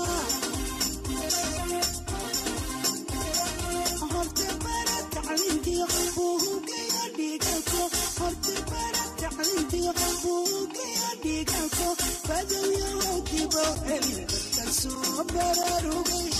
horta bara tacliintiyo buugiyo dhiigalko horta bara tacliintiyo buugiyo dhiigalko badowyaho dibo cilmiga soo baraarugay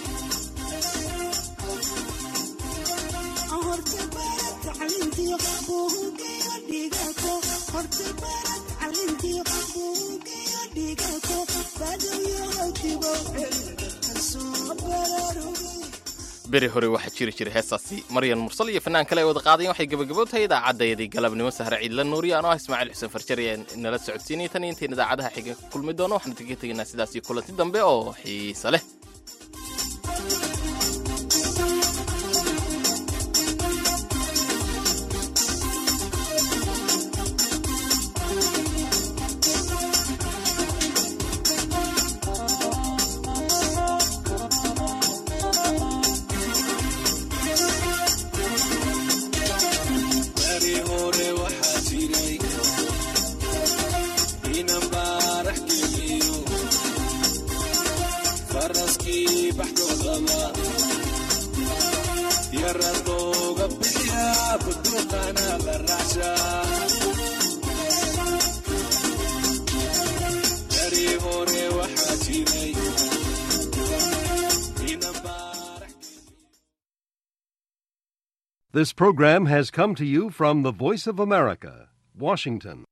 horta bara tacliintiyo buugiyo dhiigalko horta bara tacliintiyo buugiyo dhiigalko badowyaho dibo cilmiga soo baraarugay beri hore waxaa jiri jiray heestaasi maryan mursal iyo fanaan kale ay wada qaadayen waxay gebagabo tahay idaacaddayadii galabnimo sahre ciidla nuuriya anoo ah ismaaciil xuseen farjar ee nala socodsiinaya tan iyo intayn idaacadaha xiga ka kulmi doono waxaan kaga tegaynaa sidaas iyo kulanti dambe oo xiise leh beri hore waxaa jiray inan baarax geliyo faraskii baxdoodaba yarad looga bixiyaa buduuqana la raacshaa beri hore waxaa jiray inan This program has come to you from the Voice of America, Washington.